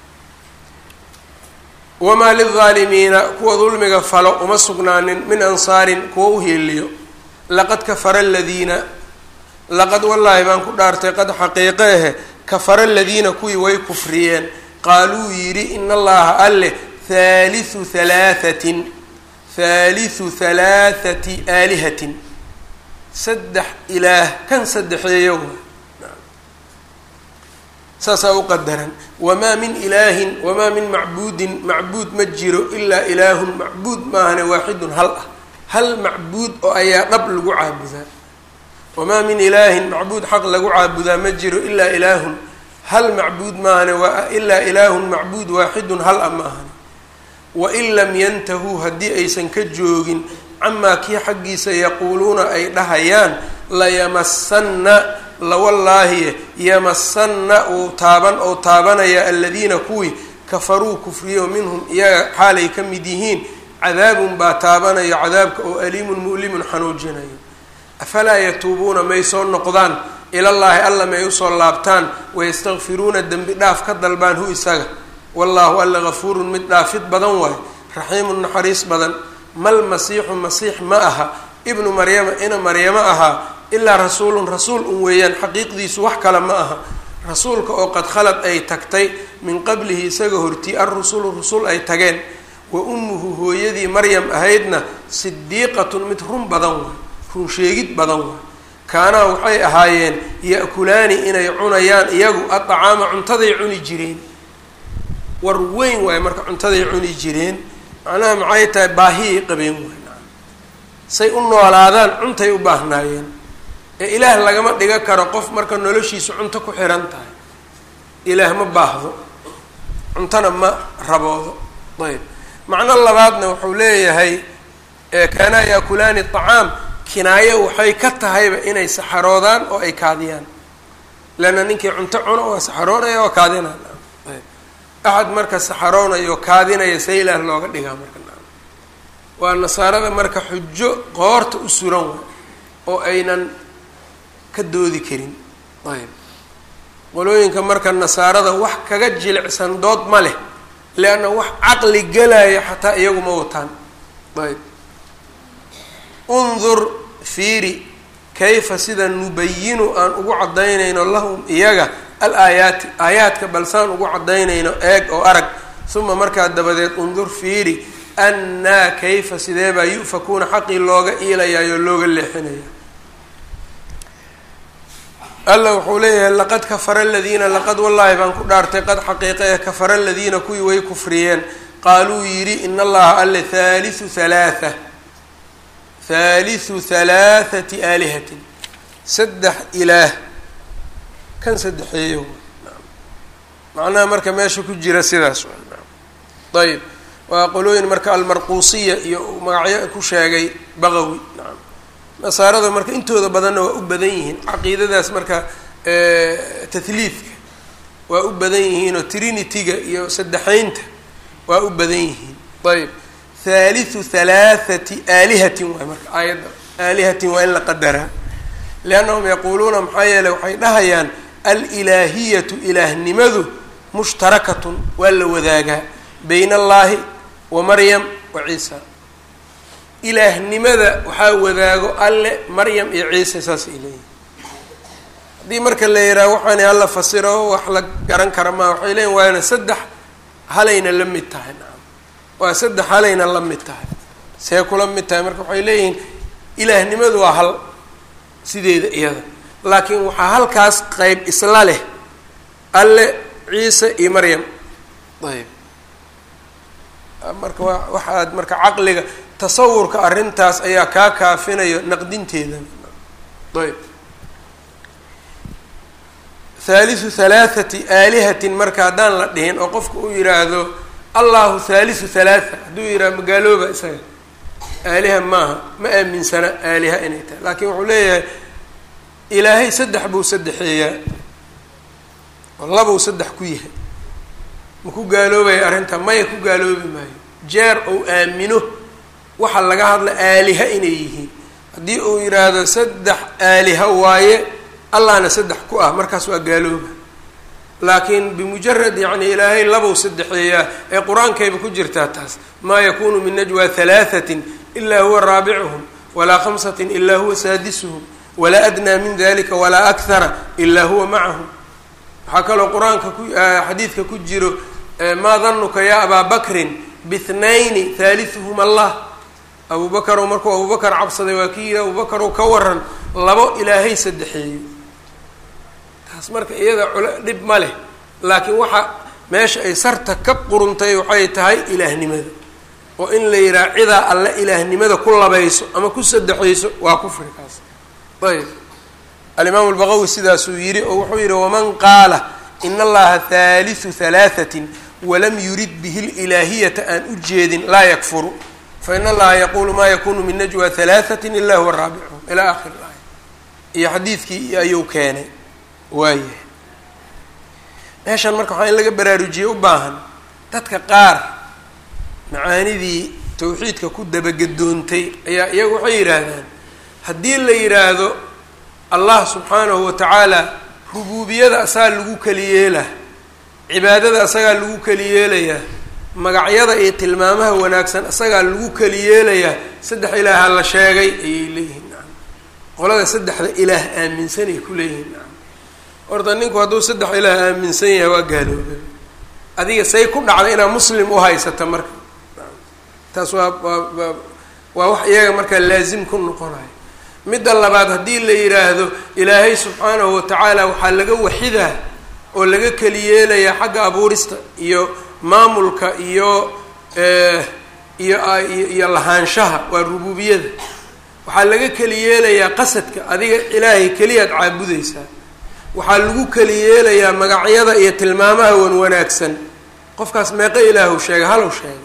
wamaa lilaalimiina kuwa dulmiga falo uma sugnaanin min ansaarin kuwa u heeliyo laqad kafara aladiina laqad wallaahi baan ku dhaartay qad xaqiiqe ahe kafara aladiina kuwii way kufriyeen qaaluu yidhi in allaha alleh haaliu halaahatin haaliu halaathati aalihatin saddex ilaah kan saddexeeyo saasaa u qadaran wamaa min ilaahin wamaa min macbuudin macbuud ma jiro ilaa ilaahun macbuud maahane waaxidun hal ah hal macbuud oo ayaa dhab lagu caabudaa wamaa min ilaahin macbuud xaq lagu caabudaa ma jiro ilaa ilaahun hal macbuud maahane waa ilaa ilaahun macbuud waaxidun hal a maahane wain lam yantahuu haddii aysan ka joogin camaa kii xaggiisa yaquuluuna ay dhahayaan layamasanna lawallaahi yamasanna uu taaban ou taabanaya aladiina kuwii kafaruu kufriyo minhum iyaga xaalay ka mid yihiin cadaabun baa taabanayo cadaabka oo aliimun mu'limun xanuujinayo afalaa yatuubuuna may soo noqdaan ilallaahi alla may usoo laabtaan wayastakfiruuna dembi dhaaf ka dalbaan hu isaga wallaahu alla gafuurun mid dhaafid badan waayo raxiimun naxariis badan mal masiixu masiix ma aha ibnu maryama ina maryamo ahaa ilaa rasuulun rasuul un weeyaan xaqiiqdiisu wax kale ma aha rasuulka oo qad khalad ay tagtay min qablihi isaga hortii alrusulu rusul ay tageen wa ummuhu hooyadii maryam ahaydna sidiiqatun mid run badan waay run sheegid badan waay kaanaa waxay ahaayeen ya-kulaani inay cunayaan iyagu adacaama cuntaday cuni jireen war weyn waaye marka cuntaday cuni jireen macnaha maxay tahay baahiyay qabeen waay say u noolaadaan cuntay u baahnaayeen ee ilaah lagama dhiga karo qof marka noloshiisa cunto ku xiran tahay ilaah ma baahdo cuntona ma raboodo ayb macno labaadna wuxuu leeyahay kaanaa yaakulaani acaam kinaayo waxay ka tahayba inay saxaroodaan oo ay kaadiyaan leanna ninkii cunto cuno waa saxaroonaya waa kaadinaan ayb axad marka saxaroonaya oo kaadinaya see ilaah looga dhigaa marka waa nasaarada marka xujo qoorta u suran way oo aynan ka doodi karin ayb qolooyinka marka nasaarada wax kaga jilicsan dood ma leh leanna wax caqli gelaya xataa iyagu ma wataan ayb undur fiiri kayfa sida nubayinu aan ugu caddaynayno lahum iyaga al aayaati aayaadka balsaan ugu caddaynayno eeg oo arag uma markaa dabadeed undur fiiri annaa kayfa sidee baa yu'fakuuna xaqii looga iilayaayoo looga leexinaya alla wuxuu leeyahay laqad kafara aladiina laqad wallaahi baan ku dhaartay qad xaqiiqa ee kafara aladiina kuwii way kufriyeen qaaluu yidhi in allaha alle haalisu halaatha haalisu halaathati aalihatin saddex ilaah kan saddexeeyo macnaha marka meesha ku jira sidaas ayb waa qolooyin marka almarquusiya iyo magacyo ku sheegay baqawi naam nasaarada marka intooda badanna waa u badan yihiin caqiidadaas marka tahliidka waa u badan yihiin oo trinity-ga iyo saddexaynta waa u badan yihiin ayb haalithu halaathati aalihatin waay marka aayadda aalihatin waa in la qadaraa liannahum yaquuluuna maxaa yeeley waxay dhahayaan alilaahiyatu ilaahnimadu mushtarakatun waa la wadaagaa bayna allaahi wa maryam wa ciisa ilaahnimada waxaa wadaago alle maryam iyo ciise saas ay leeyihin haddii marka la yidhaha waxaani hala fasiro wax la garan kara maa waxay leeyihin waana saddex halayna la mid tahay nacam waa saddex halayna la mid tahay see kula mid tahay marka waxay leeyihiin ilaahnimadu waa hal sideeda iyada laakiin waxaa halkaas qeyb isla leh alle ciise iyo maryam ayb marka waa waxaad marka caqliga tasawurka arrintaas ayaa kaa kaafinayo naqdinteeda ayb haalisu halaathati aalihatin marka haddaan la dhihin oo qofka uu yidhaahdo allahu haalisu halaatha hadduu yidhahdo magaalooba isaga aaliha maaha ma aaminsana aaliha inay tahay laakiin wuxuu leeyahay ilaahay saddex buu saddexeeyaa oo labuu saddex ku yahay ma ku gaaloobaya arrinta maya ku gaaloobi maayo jeer ou aamino waxa laga hadla aaliha inay yihiin haddii uu yidhaahdo saddex aaliha waaye allahna saddex ku ah markaas waa gaalooba laakiin bimujarad yacni ilaahay labow saddexeeyaa ee qur-aankayba ku jirtaa taas maa yakunu min najwa halaahatin ilaa huwa raabicuhum walaa khamsatin ilaa huwa saadisuhum walaa adnaa min dalika walaa akhara ilaa huwa macahum waxaa kaloo qur-aanka ku xadiidka ku jiro maa danuka ya abaa bakrin bithnayni haaliثuhum allah abu bakarow markuu abubakar cabsaday waa kii yidhi abubakarow ka waran labo ilaahay saddexeeyo taas marka iyada cul dhib ma leh laakiin waxa meesha ay sarta ka quruntay waxay tahay ilaahnimada oo in la yidhaha cidaa alle ilaahnimada ku labayso ama ku saddexayso waa kufri kaas ayb alimaamu albaqawi sidaasuu yidhi oo wuxuu yidhi waman qaala in allaha haaliثu halaahatin walam yurid bihi lilaahiyata aan u jeedin laa yakfuru fain allaha yaquulu ma yakunu min najwa halaahatin ila huwa raabicuhum ilaa akhir aaya iyo xadiidkii ayuu keenay waayahay meeshan marka waxaa in laga baraarujiye u baahan dadka qaar macaanidii tawxiidka ku dabagadoontay ayaa iyagu waxay yidhaahdaan haddii la yidhaahdo allah subxaanahu wa tacaala rubuubiyada asagaa lagu keliyeelaa cibaadada asagaa lagu keliyeelayaa magacyada iyo tilmaamaha wanaagsan asagaa lagu keliyeelayaa saddex ilaaha la sheegay ayay leeyihiin nacam qolada saddexda ilaah aaminsanay ku leeyihiin nacam horta ninku hadduu saddex ilaah aaminsan yahay waa gaaloobay adiga say ku dhacda inaad muslim u haysata marka taas waa waa waa wax iyaga markaa laazim ku noqonayo midda labaad haddii la yidhaahdo ilaahay subxaanahu watacaala waxaa laga waxidaa oo laga keliyeelayaa xagga abuurista iyo maamulka iyo iyo iyo lahaanshaha waa rububiyada waxaa laga keliyeelayaa qasadka adiga ilaahay keliyaad caabudeysaa waxaa lagu keliyeelayaa magacyada iyo tilmaamaha wan wanaagsan qofkaas meeqo ilaahu sheegay halow sheegay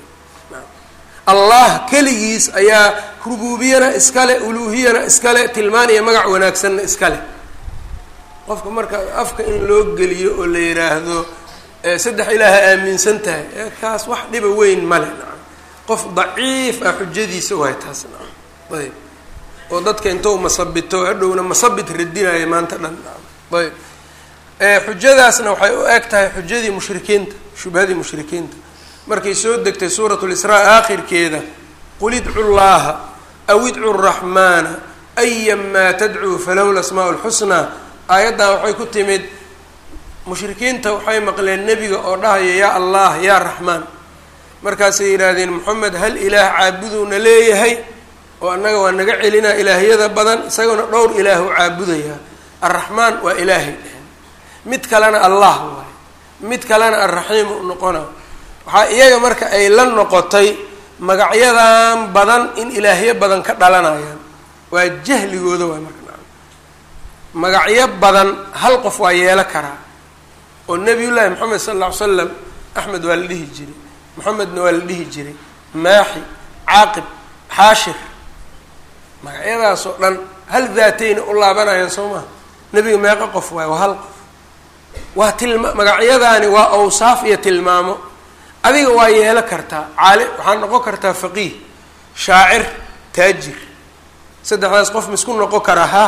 allah keligiis ayaa rububiyana iskale uluuhiyana iskale tilmaan iyo magac wanaagsanna iskale qofka marka afka in loo geliyo oo la yidhaahdo saddex ilaaha aaminsan tahay kaas wax dhiba weyn male nacam qof daciif ah xujadiisa waay taas nacam ayb oo dadka intou masabito hadhowna masabit radinaya maanta dhan nacam ayb xujadaasna waxay u eg tahay xujadii mushrikiinta shubhadii mushrikiinta markay soo degtay suurat lisraa aakhirkeeda qul idcu llaha aw idcu raxmaana aya maa tadcuu falahu lasmaa lxusnaa aayaddan waxay ku timid mushrikiinta waxay maqleen nebiga oo dhahaya yaa allah yaa raxmaan markaasay yidhaahdeen moxamed hal ilaah caabuduuna leeyahay oo annaga waa naga celinaa ilaahyada badan isagana dhowr ilaahu caabudayaa arraxmaan waa ilaahay dheheen mid kalena allah waayo mid kalena arraxiim u noqona waxaa iyaga marka ay la noqotay magacyadan badan in ilaahyo badan ka dhalanayaan waa jahligooda waay marka magacyo badan hal qof waa yeelo karaa oo nebiyullaahi moxamed sala alla ly slam axmed waa la dhihi jiray moxamedna waa la dhihi jiray maaxi caaqib xaashir magacyadaas oo dhan hal daatayna u laabanayaan soo maha nebiga meeqo qof waay waa hal qof waa tilma magacyadaani waa awsaaf iyo tilmaamo adiga waa yeelo kartaa caali waxaad noqon kartaa faqiih shaacir taajir saddexdaas qof misku noqon karaa ha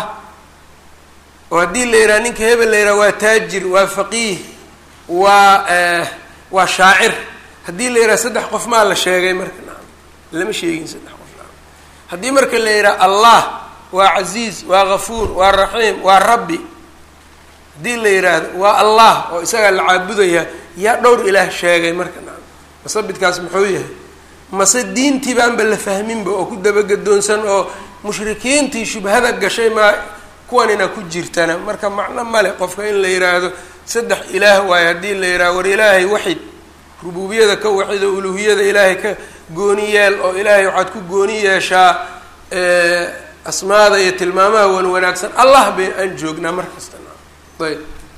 oo haddii la yidhaha ninka hebel la yidhaha waa taajir waa faqiih waa waa shaacir haddii la yidhaha saddex qof maa la sheegay marka nacam lama sheegin saddex qof nacam haddii marka la yidhaha allah waa casiiz waa gafuur waa raxiim waa rabbi haddii la yidhaahdo waa allah oo isagaa la caabudaya yaa dhowr ilaah sheegay marka nacam masabidkaas muxuu yahay mase diintii baanba la fahminba oo ku dabagedoonsan oo mushrikiintii shubhada gashay maa kuwanina ku jirtana marka macno male qofka in la yidhaahdo saddex ilaah waayo haddii la yidhahdo war ilaahay waxid rububiyada ka waxid oo uluhiyada ilaahay ka gooni yeel oo ilaahay waxaad ku gooni yeeshaa asmaada iyo tilmaamaha wan wanaagsan allah bay aan joognaa mar kasta ayb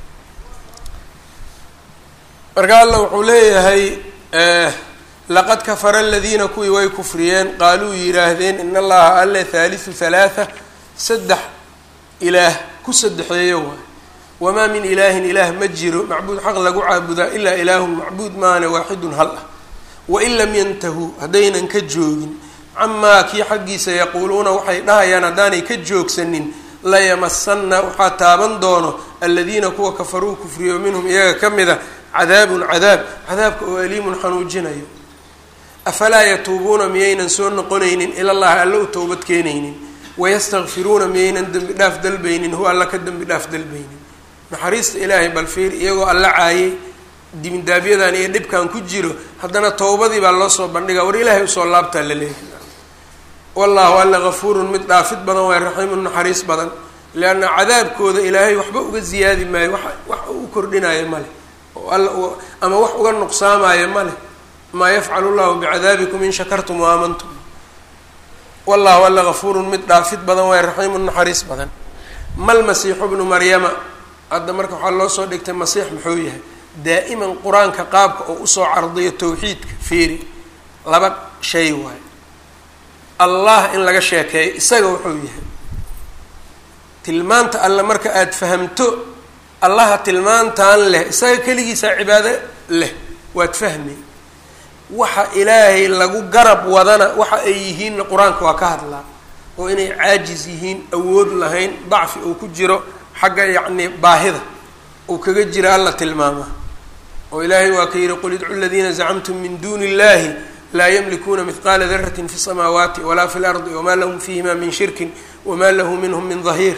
marka alla wuxuu leeyahay laqad kafara aladiina kuwii way kufriyeen qaaluu yidhaahdeen in allaha alle haalisu halaatha saddex ilaah ku saddexeeyo waay wamaa min ilaahin ilaah ma jiro macbuud xaq lagu caabudaa ilaa ilaahun macbuud maane waaxidun hal ah wain lam yantahuu haddaynan ka joogin camaa kii xaggiisa yaquuluuna waxay dhahayaan haddaanay ka joogsanin layamasanna waxaa taaban doono aladiina kuwa kafaruu kufriyo minhum iyaga ka mida cadaabun cadaab cadaabka oo aliimun xanuujinayo afalaa yatuubuuna miyaynan soo noqonaynin ilallahi alla u towbad keenaynin wayastakfiruuna miyaynan dembi dhaaf dalbaynin huwa alla ka dembi dhaaf dalbaynin naxariista ilaahay bal fiir iyagoo alla caayay dimindaabyadaan iyo dhibkan ku jiro haddana towbadii baa loo soo bandhigaa war ilaahay usoo laabtaa la leeyahay wallahu alla gafuurun mid dhaafid badan waay raxiimun naxariis badan leanna cadaabkooda ilaahay waxba uga ziyaadi maayo wax wax u kordhinaayo male oo alla ama wax uga nuqsaamaayo male maa yafcalu llahu bicadaabikum in shakartum wa aamantum wallahu alla gafuurun mid dhaafid badan waay raxiimun naxariis badan mal masiixu bnu maryama hadda marka waxaa loo soo dhigtay masiix muxuu yahay daa'iman qur-aanka qaabka oo usoo cardiyo tawxiidka fiiri laba shay waayo allah in laga sheekeeyo isaga wuxuu yahay tilmaanta alle marka aada fahamto allaha tilmaantan leh isaga keligiisaa cibaado leh waad fahmay waxa ilaahay lagu garab wadana waxa ay yihiinna qur-aanka waa ka hadlaa oo inay caajis yihiin awood lahayn dacfi uu ku jiro xagga yacni baahida uu kaga jira alla tilmaamaa oo ilaahay waa ka yihi qul idcu ladiina zacamtum min duuni illahi laa ymlikuuna mihqaala daratin fi samaawaati walaa fi lardi wamaa lahum fiihima min shirkin wamaa lahu minhum min dahiir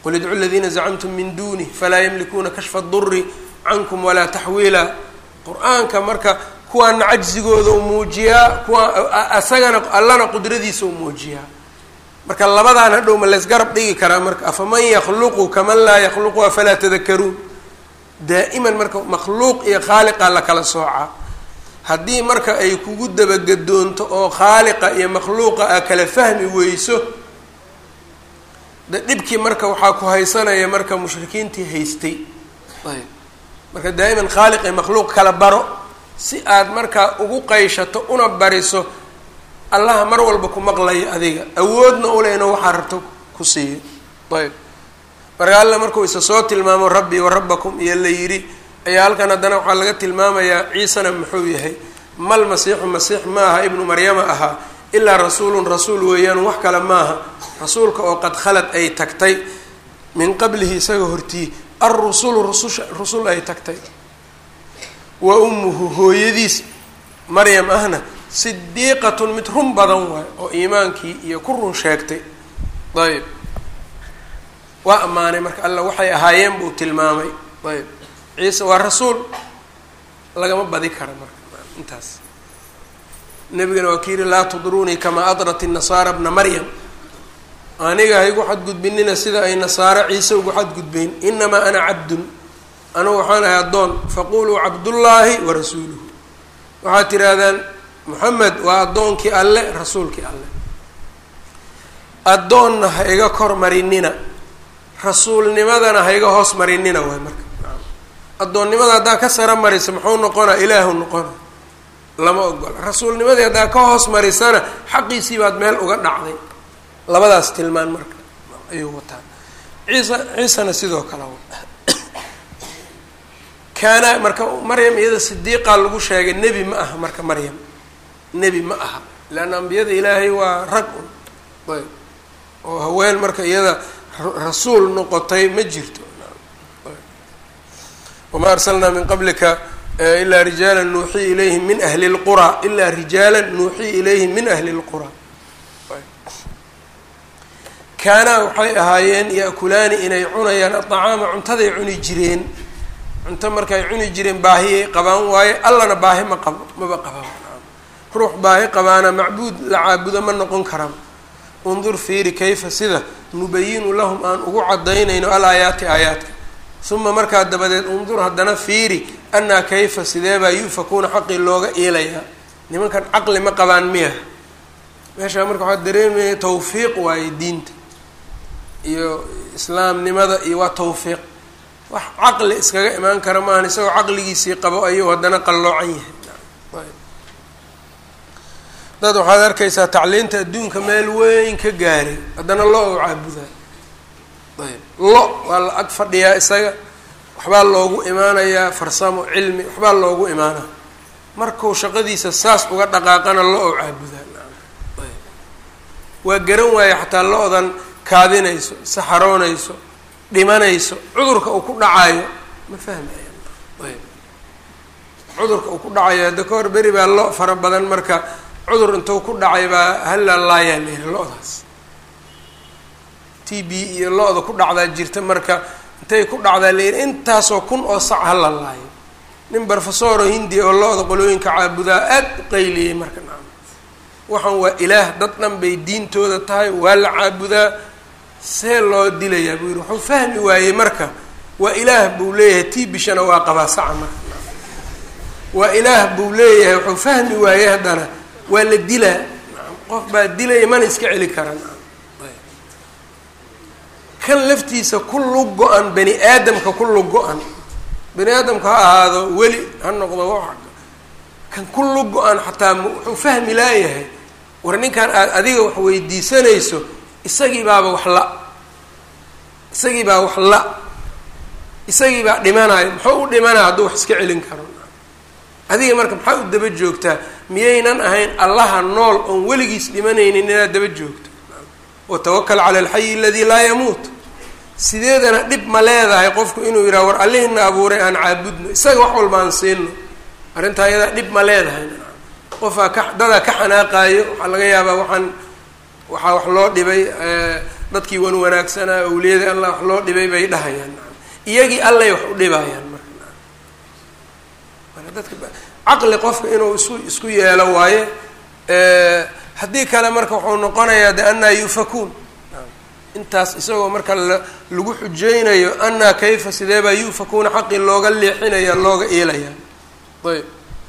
qul idcu ladiina zacamtum min duunih falaa yamlikuuna kashfa duri cankum walaa taxwiila qur-aanka marka kuwaana cajzigooda u muujiyaa kuwa asagana allana qudradiisa u muujiyaa marka labadaan hadhow ma laysgarab dhigi karaa marka afaman yakluqu kaman laa yakluqu afalaa tadakaruun daa'iman marka makhluuq iyo khaaliqa la kala soocaa haddii marka ay kugu dabagedoonto oo khaaliqa iyo makhluuqa a kala fahmi weyso de dhibkii marka waxaa ku haysanaya marka mushrikiintii haystay ayb marka daa'iman khaaliq iyo makhluuq kala baro si aad markaa ugu qayshato una bariso allaha mar walba ku maqlaya adiga awoodna ule inuu waxaa rabto ku siiyo ayb marka alla markuu isa soo tilmaamo rabbi wa rabbakum iyo la yidhi ayaa halkan haddana waxaa laga tilmaamayaa ciisana muxuu yahay mal masiixu masiix ma aha ibnu maryama ahaa ilaa rasuulun rasuul weeyaan wax kale maaha rasuulka oo qad khalad ay tagtay min qablihi isaga hortii alrusulu rususha rusul ay tagtay wa ummuhu hooyadiis maryam ahna sidiiqatun mid run badan waay oo iimaankii iyo ku run sheegtay ayb waa ammaanay marka alla waxay ahaayeen buu tilmaamay ayb ciise waa rasuul lagama badi kara marka intaas nebigana waa ka yihi laa tudruunii kamaa adrat inasaara bna maryam aniga haygu xadgudbinina sida ay nasaaro ciise ugu xadgudbeyn inamaa ana cabdun anugu waxaan ahay addoon faquluu cabdullaahi wa rasuuluhu waxaad tidhaahdaan moxamed waa addoonkii alle rasuulkii alle addoonna ha iga kor marinina rasuulnimadana ha iga hoos marinina waay marka addoonnimada haddaa ka sara marisa muxuu noqonaa ilaahu noqona lama ogola rasuulnimadii haddaa ka hoos marisana xaqiisii baad meel uga dhacday labadaas tilmaan marka ayuu wataa ciisa ciisana sidoo kale kaana marka maryam iyada sidiiqaa lagu sheegay nebi ma aha marka maryam nebi ma aha leanna ambiyada ilaahay waa rag un ayb oo haween marka iyada rasuul noqotay ma jirto wamaa arsalnaa min qablika ilaa rijaala nuuxii ilayhim min ahli lqura ilaa rijaala nuuxii ilayhim min ahli lqura kaanaa waxay ahaayeen yaakulaani inay cunayaan adacaama cuntaday cuni jireen cunto markay cuni jireen baahiyay qabaan waaye allana baahi ma qabo maba qabaan ruux baahi qabaana macbuud la caabudo ma noqon karaan undur fiiri kayfa sida nubayinu lahum aan ugu cadaynayno alaayaati aayaadka uma markaa dabadeed undur haddana fiiri annaa kayfa sideebaa yufakuuna xaqii looga iilayaa nimankan caqli ma qabaan miya meeshaa marka waxaa dareemaya tawfiiq waaye diinta iyo islaamnimada iyo waa tawfiiq wax caqli iskaga imaan kara maahan isagoo caqligiisii qabo ayuu haddana qalloocan yahay dad waxaad arkaysaa tacliinta adduunka meel weyn ka gaaray haddana lo u caabudaa ayb lo waa la ag fadhiyaa isaga waxbaa loogu imaanayaa farsamo cilmi waxbaa loogu imaanaa markuu shaqadiisa saas uga dhaqaaqana lo u caabudaa ayb waa garan waaya xataa lo-dan kaadinayso saxaroonayso dhimanayso cudurka uu ku dhacayo ma fahmaya ayb cudurka uu ku dhacayo hadda ka hor beri baa lo fara badan marka cudur intuu ku dhacay baa halla laayaa la yihi lo-daas t b iyo lo-da ku dhacdaa jirta marka intay ku dhacdaa la yihi intaasoo kun oo sac hala laayo nin brofesoro hindi oo lo-da qolooyinka caabudaa aad u qayliyey marka nacam waxaan waa ilaah dad dhan bay diintooda tahay waa la caabudaa see loo dilayaa buu yihi wuxuu fahmi waayey marka waa ilaah buu leeyahay tii bishana waa qabaa saca marka waa ilaah buu leeyahay wuxuu fahmi waayey haddana waa la dilaa qof baa dilaya mana iska celi karan kan laftiisa kullu go-an bani aadamka kullu go-an bani aadamka ha ahaado weli ha noqdo wa kan kullu go-an xataa wuxuu fahmi laayahay war ninkan aad adiga wax weydiisanayso isagii baaba wax la isagii baa wax la isagii baa dhimanayo muxuu u dhimanaya hadduu wax iska celin karo adiga marka maxaa u daba joogtaa miyaynan ahayn allaha nool oon weligiis dhimanaynin inaad daba joogto watawakal cala alxayi aladii laa yamuut sideedana dhib ma leedahay qofku inuu yidhaha war allihina abuuray aan caabudno isaga wax walba aan siino arrintaa iyadaa dhib ma leedahay qofaa ka dadaa ka xanaaqaayo waxaa laga yaabaa waxaan waxaa wax loo dhibay dadkii wan wanaagsanaa awliyadii allah wax loo dhibay bay dhahayaan iyagii allay wax u dhibayaan marka marka dadka caqli qofka inuu isu isku yeelo waaye haddii kale marka wuxuu noqonayaa de annaa yufakuun intaas isagoo marka lagu xujeynayo annaa kayfa sidee baa yufakuuna xaqii looga leexinaya looga iilaya ayb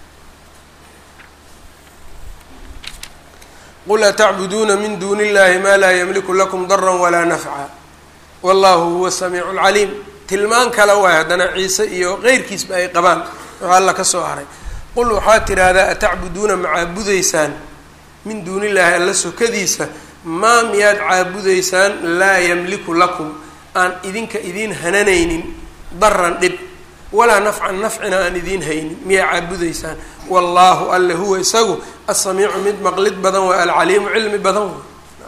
qul atacbuduuna min duuni illahi maa laa yamliku lakum dara walaa nafca wallahu huwa samiicu lcaliim tilmaan kale waay haddana ciise iyo qeyrkiisba ay qabaan wuxuu alla ka soo haray qul waxaa tidhaahdaa atacbuduuna ma caabudaysaan min duuni illaahi alla sokadiisa maa miyaad caabudaysaan laa yamliku lakum aan idinka idiin hananaynin daran dhib walaa nafcan nafcina aan idiin haynin miyaa caabudaysaan wallaahu alle huwa isagu asamiicu mid maqlid badan waa alcaliimu cilmi badan wa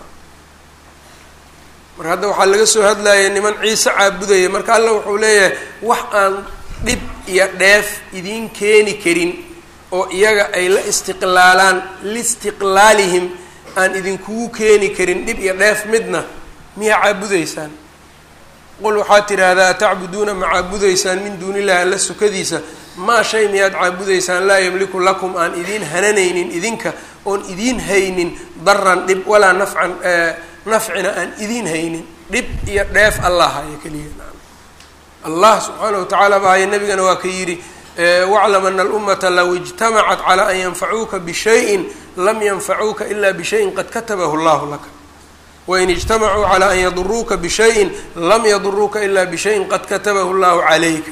marka hadda waxaa laga soo hadlaya niman ciise caabudaya marka alla wuxuu leeyahay wax aan dhib iyo dheef idiin keeni karin oo iyaga ay la istiqlaalaan liistiqlaalihim aan idinkugu keeni karin dhib iyo dheef midna miyaa caabudaysaan qul waxaad tidhaahdaa atacbuduuna ma caabudaysaan min duuni illahi alla sukadiisa maa shay miyaad caabudaysaan laa yamliku lakum aan idiin hananaynin idinka oon idiin haynin daran dhib walaa nafcan nafcina aan idiin haynin dhib iyo dheef allah haya keliya allah subxaana wa tacaala bahaya nabigana waa ka yidhi waclam ana alummata low ijtamacat calaa an yanfacuuka bishayin lam yanfacuuka ila bishayin qad katabahu llahu laka wain ijtamacuu calaa an yaduruuka bishayin lam yaduruuka ila bishayin qad katabahu llahu calayka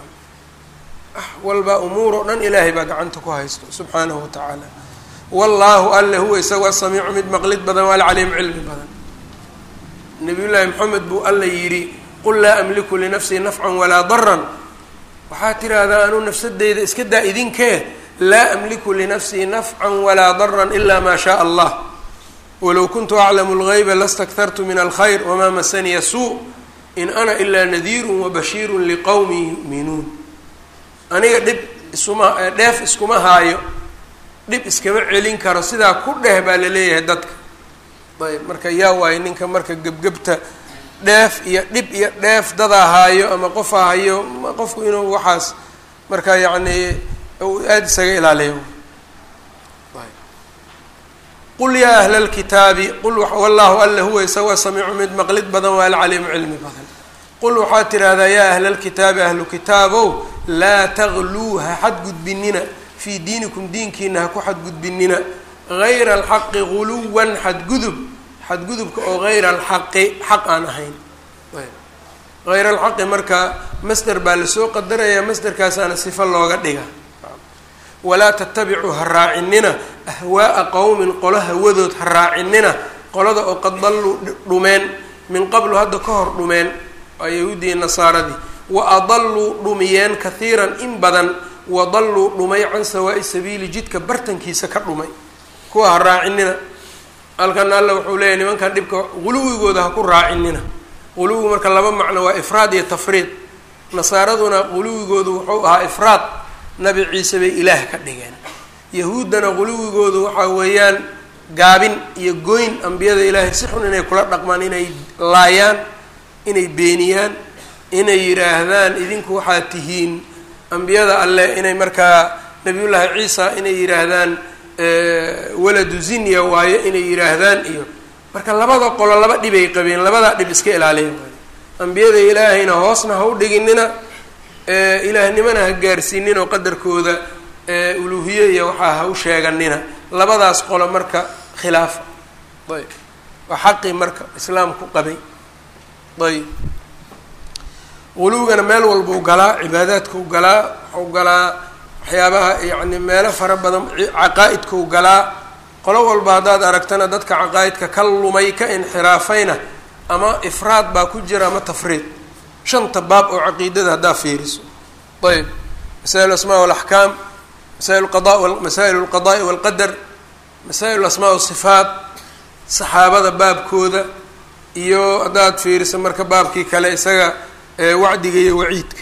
walba umuur oo dhan ilaahay baa gacanta ku haysto subxaanahu wa tacaala wallaahu alle huwa isagu asamiicu mid maqlid badan waa alcaliim cilmi badan nabiy llaahi moxamed buu alla yidhi qul laa amliku linafsii nafcan walaa daran waxaa tiraahdaa anuu nafsadeyda iska daa idinkee laa amliku linafsii nafcan walaa daran ila maa shaaa allah walow kuntu aclamu lgayba lastaktartu min alkhayr wamaa masaniya suu in ana ilaa nadiirun wabashiirun liqowmin yu'minuun aniga dhib isuma dheef iskuma haayo dhib iskama celin karo sidaa ku dheh baa la leeyahay dadka ayb marka yaa waayo ninka marka gebgebta dheef iyo dhib iyo dheef dadaa haayo ama qofaa hayo qofku inuu waxaas marka yacni aada isaga ilaaliyo qul yaa ahla lkitaabi qul wallahu alla huwa isaga samiicu mid maqlid badan waa alcaliimu cilmi badan qul waxaad tidhaahdaa yaa ahla lkitaabi ahlu kitaabow laa tagluu ha xadgudbinina fii diinikum diinkiina ha ku xadgudbinina gayra alxaqi guluwan xadgudub xadgudubka oo gayra alxaqi xaq aan ahayn hayra alxaqi marka masder baa lasoo qadarayaa masderkaasaana sifo looga dhiga walaa tatabicuu ha raacinina ahwaa'a qowmin qolo hawadood ha raacinina qolada oo qad dalluu dhumeen min qablu hadda ka hor dhumeen waa yahuudiya nasaaradii wa adalluu dhumiyeen kahiiran in badan wa dalluu dhumay can sawaa'i sabiili jidka bartankiisa ka dhumay kuwa ha raacinina halkan alla wuxuu leeyahy nimankan dhibka quluwigooda ha ku raacinina quluwigu marka laba macno waa ifraad iyo tafriid nasaaraduna quluwigoodu wuxuu ahaa ifraad nabi ciise bay ilaah ka dhigeen yahuuddana quluwigoodu waxaa weeyaan gaabin iyo goyn ambiyada ilaahay si xun inay kula dhaqmaan inay laayaan inay beeniyaan inay yidhaahdaan idinku waxaad tihiin ambiyada alleh inay markaa nabiyullaahi ciisa inay yidhaahdaan waladu zinya waayo inay yidhaahdaan iyo marka labada qolo laba dhibay qabeen labadaa dhib iska ilaaliya waayo ambiyada ilaahayna hoosna ha u dhiginina ilaahnimana ha gaarsiinin oo qadarkooda uluuhiye iyo waxaa ha u sheeganina labadaas qolo marka khilaafa ayb waa xaqii marka islaamku qabay ayb quluwigana meel walbau galaa cibaadaadkau galaa waxau galaa waxyaabaha yacni meelo fara badan caqaa-idkau galaa qolo walba haddaad aragtana dadka caqaa-idka ka lumay ka inxiraafayna ama ifraad baa ku jira ama tafriid shanta baab oo caqiidada haddaa fiiriso ayb masaa'il asmaa walaxkaam masaa'il qada masaa'il alqada'i walqadar masaa'il asmaa wasifaat saxaabada baabkooda iyo haddaad fiiriso marka baabkii kale isaga wacdiga iyo waciidka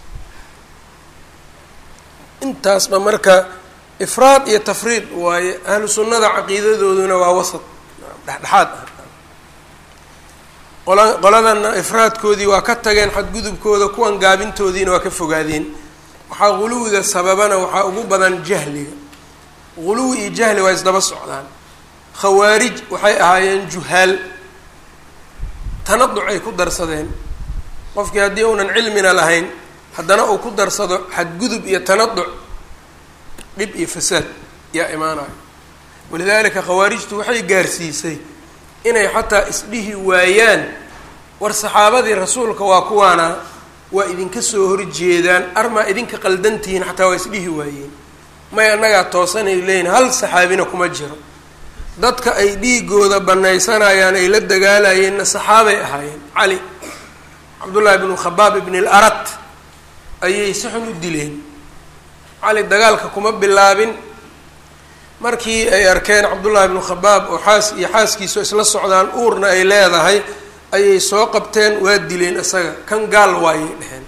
intaasba marka ifraad iyo tafriid waaye ahlu sunnada caqiidadooduna waa wasad dhexdhexaad ah qola qoladana ifraadkoodii waa ka tageen xadgudubkooda kuwan gaabintoodiina waa ka fogaadeen waxaa guluwiga sababana waxaa ugu badan jahliga guluwi iyo jahli waa isdaba socdaan khawaarij waxay ahaayeen juhaal tanaduc ay ku darsadeen qofkii haddii uunan cilmina lahayn haddana uu ku darsado xadgudub iyo tanaduc dhib iyo fasaad yaa imaanayo walidaalika khawaarijtu waxay gaarsiisay inay xataa isdhihi waayaan war saxaabadii rasuulka waa kuwaana waa idinka soo horjeedaan armaa idinka qaldantihiin xataa waa isdhihi waayeen may annagaa toosanay leeyihin hal saxaabina kuma jiro dadka ay dhiigooda banaysanayaan ay la dagaalayeenna saxaabay ahaayeen cali cabdullaahi bnu khabaab ibn il arat ayay si xun u dileen cali dagaalka kuma bilaabin markii ay arkeen cabdullaahi bnu khabaab oo xaas iyo xaaskiisu isla socdaan uurna ay leedahay ayay soo qabteen waa dileen isaga kan gaal waayay dheheen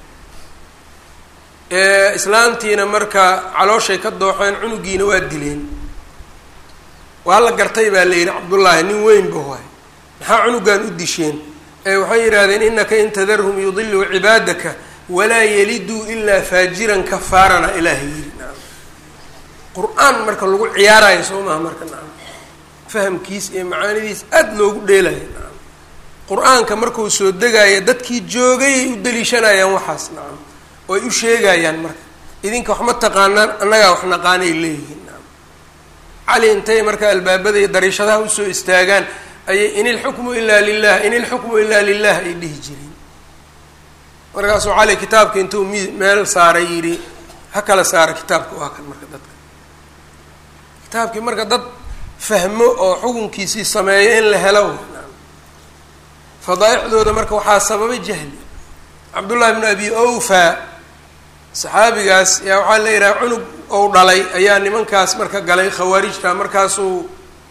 islaantiina marka calooshay ka dooxeen cunugiina waa dileen waa la gartay baa la yidhi cabdullaahi nin weynba waay maxaa cunugan u disheen ee waxay yidhaahdeen inaka in tadarhum yudiluu cibaadaka walaa yaliduu ilaa faajiran kafaarana ilaahay yidhi naam qur-aan marka lagu ciyaarayo soo maha marka naam fahamkiis iyo macaanidiis aada loogu dheelayo naam qur-aanka markuu soo degaayo dadkii joogayay u daliishanayaan waxaas nacam oo ay u sheegayaan marka idinka wax ma taqaanaan annagaa wax naqaanay leeyihiin naam cali intay marka albaabada iyo dariishadaha usoo istaagaan ayay in ilxukmu ilaa lilah in ilxukmu ilaa lilah ay dhihi jireen markaasuu cali kitaabka intuu mi meel saaray yidhi ha kala saara kitaabka waa kan marka dadka kitaabkii marka dad fahmo oo xukunkiisii sameeyo in la helo fadaaixdooda marka waxaa sababay jahli cabdullahi bnu abi awfa saxaabigaas yaa waxaa la yidhaha cunug ou dhalay ayaa nimankaas marka galay khawaarijta markaasuu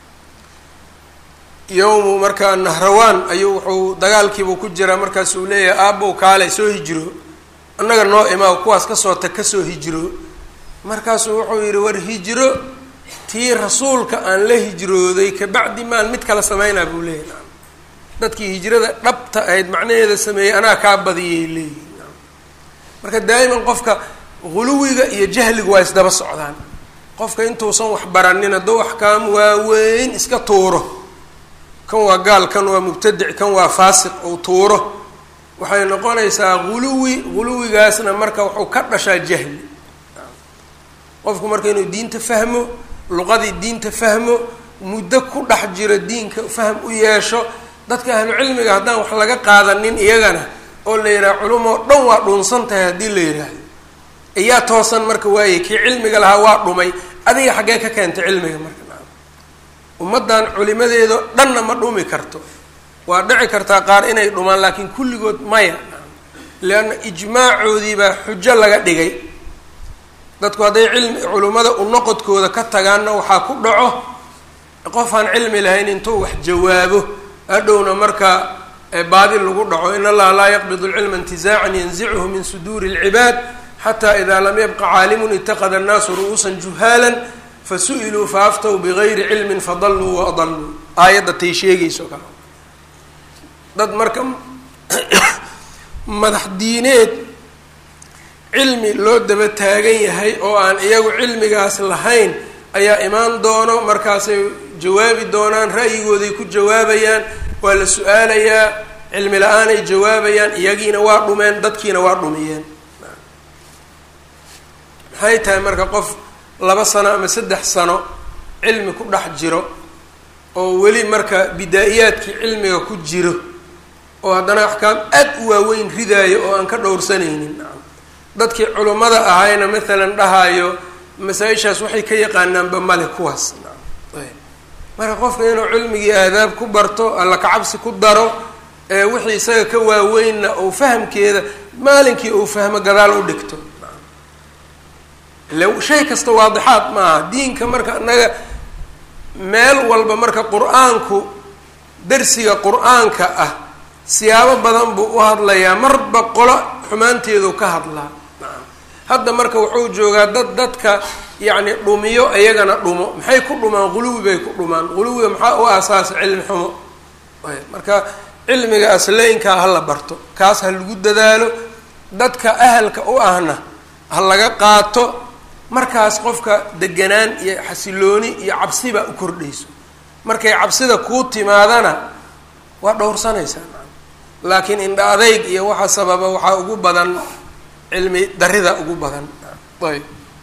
yowmu markaa nahrawaan ayuu wuxuu dagaalkiibuu ku jiraa markaasuu leeyahay aabbow kaale soo hijiro annaga noo imaa kuwaas kasoo tag kasoo hijiro markaasuu wuxuu yidhi war hijiro tii rasuulka aan la hijrooday kabacdi maan mid kala sameynaa buu leeyahy dadkii hijrada dhabta ahayd macnaheeda sameeyey anaa kaa badiyay leeyihin marka daa'iman qofka guluwiga iyo jahligu waa isdaba socdaan qofka intuusan wax baranin hadduu axkaam waaweyn iska tuuro kan waa gaal kan waa mubtadic kan waa faasiq ou tuuro waxay noqonaysaa guluwi guluwigaasna marka wuxuu ka dhashaa jahli qofku marka inuu diinta fahmo luqadii diinta fahmo muddo ku dhex jiro diinka fahm u yeesho dadka ahlu cilmiga haddaan wax laga qaadanin iyagana oo la yidhaha culumoo dhan waa dhunsan tahay haddii la yidhaahdo iyaa toosan marka waaye kii cilmiga lahaa waa dhumay adiga xaggee ka keentay cilmiga marka naam ummaddan culimadeedo dhanna ma dhumi karto waa dhici kartaa qaar inay dhumaan laakiin kulligood maya leanna ijmaacoodii baa xujo laga dhigay dadku hadday cilmi culimmada unoqodkooda ka tagaanna waxaa ku dhaco qof aan cilmi lahayn intuu wax jawaabo hadhowna marka baadi lagu dhaco in allaha laa yaqbid lcilma intizaacan yanzichu min suduuri اlcibaad xata ida lam yabqa caalimun itaqada annaasu ru'uusan juhaala fasu'iluu faaftow bigayri cilmin fadaluu waadaluu aayadda tay sheegayso kale dad marka madax diineed cilmi loo daba taagan yahay oo aan iyagu cilmigaas lahayn ayaa imaan doono markaasay jawaabi doonaan ra'yigooday ku jawaabayaan waa la su-aalayaa cilmi la-aanay jawaabayaan iyagiina waa dhumeen dadkiina waa dhumiyeen maxay tahay marka qof laba sano ama saddex sano cilmi ku dhex jiro oo weli marka bidaa-iyaadkii cilmiga ku jiro oo haddana axkaam aad u waaweyn ridaayo oo aan ka dhowrsanaynin dadkii culummada ahayna maalan dhahayo masaa-ishaas waxay ka yaqaanaanba male kuwaas marka qofka inuu cilmigii aadaab ku barto alla kacabsi ku daro ee wixii isaga ka waaweynna uu fahamkeeda maalinkii uu fahmo gadaal u dhigto ile shay kasta waadixaad maaha diinka marka annaga meel walba marka qur-aanku darsiga qur-aanka ah siyaabo badan buu u hadlayaa marba qolo xumaanteedu ka hadlaa hadda marka wuxuu joogaa dad dadka yacni dhumiyo iyagana dhumo maxay ku dhumaan quluwi bay ku dhumaan quluwiga maxaa u aasaasa cilmi xumo marka cilmiga asleynkaa ha la barto kaas ha lagu dadaalo dadka ahalka u ahna ha laga qaato markaas qofka deganaan iyo xasilooni iyo cabsiba u kordhayso markay cabsida kuu timaadana waa dhowrsanaysaa laakiin indha adayg iyo waxa sababa waxaa ugu badan cilmi darida ugu badan ayb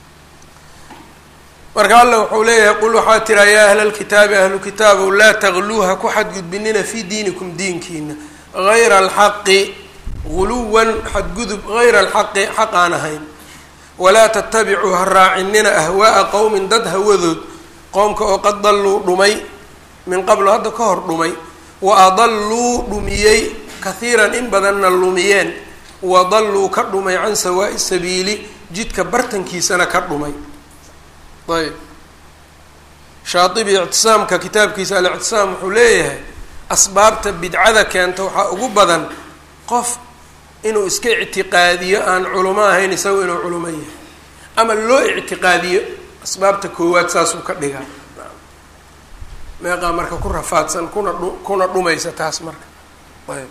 marka alla wuxuu leeyahay qul waxaa tiraa yaa ahla lkitaabi ahlu kitaabow laa tagluuha ku xadgudbinina fii diinikum diinkiina hayra alxaqi guluwan xadgudub hayra alxaqi xaq aan ahayn walaa tatabicuu ha raacinina ahwaaa qowmin dad hawadood qoomka oo qad dalluu dhumay min qablo hadda ka hor dhumay wa adalluu dhumiyey kahiiran in badanna lumiyeen wa dalluu ka dhumay can sawaa'i sabiili jidka bartankiisana ka dhumay ayb shaatibi ictisaamka kitaabkiisa alictisaam wuxuu leeyahay asbaabta bidcada keenta waxaa ugu badan qof inuu iska ictiqaadiyo aan culamo ahayn isago inuu culamo yahay ama loo ictiqaadiyo asbaabta koowaad saasuu ka dhigaa meeqaa marka ku rafaadsan kuna dhu kuna dhumaysa taas marka ayb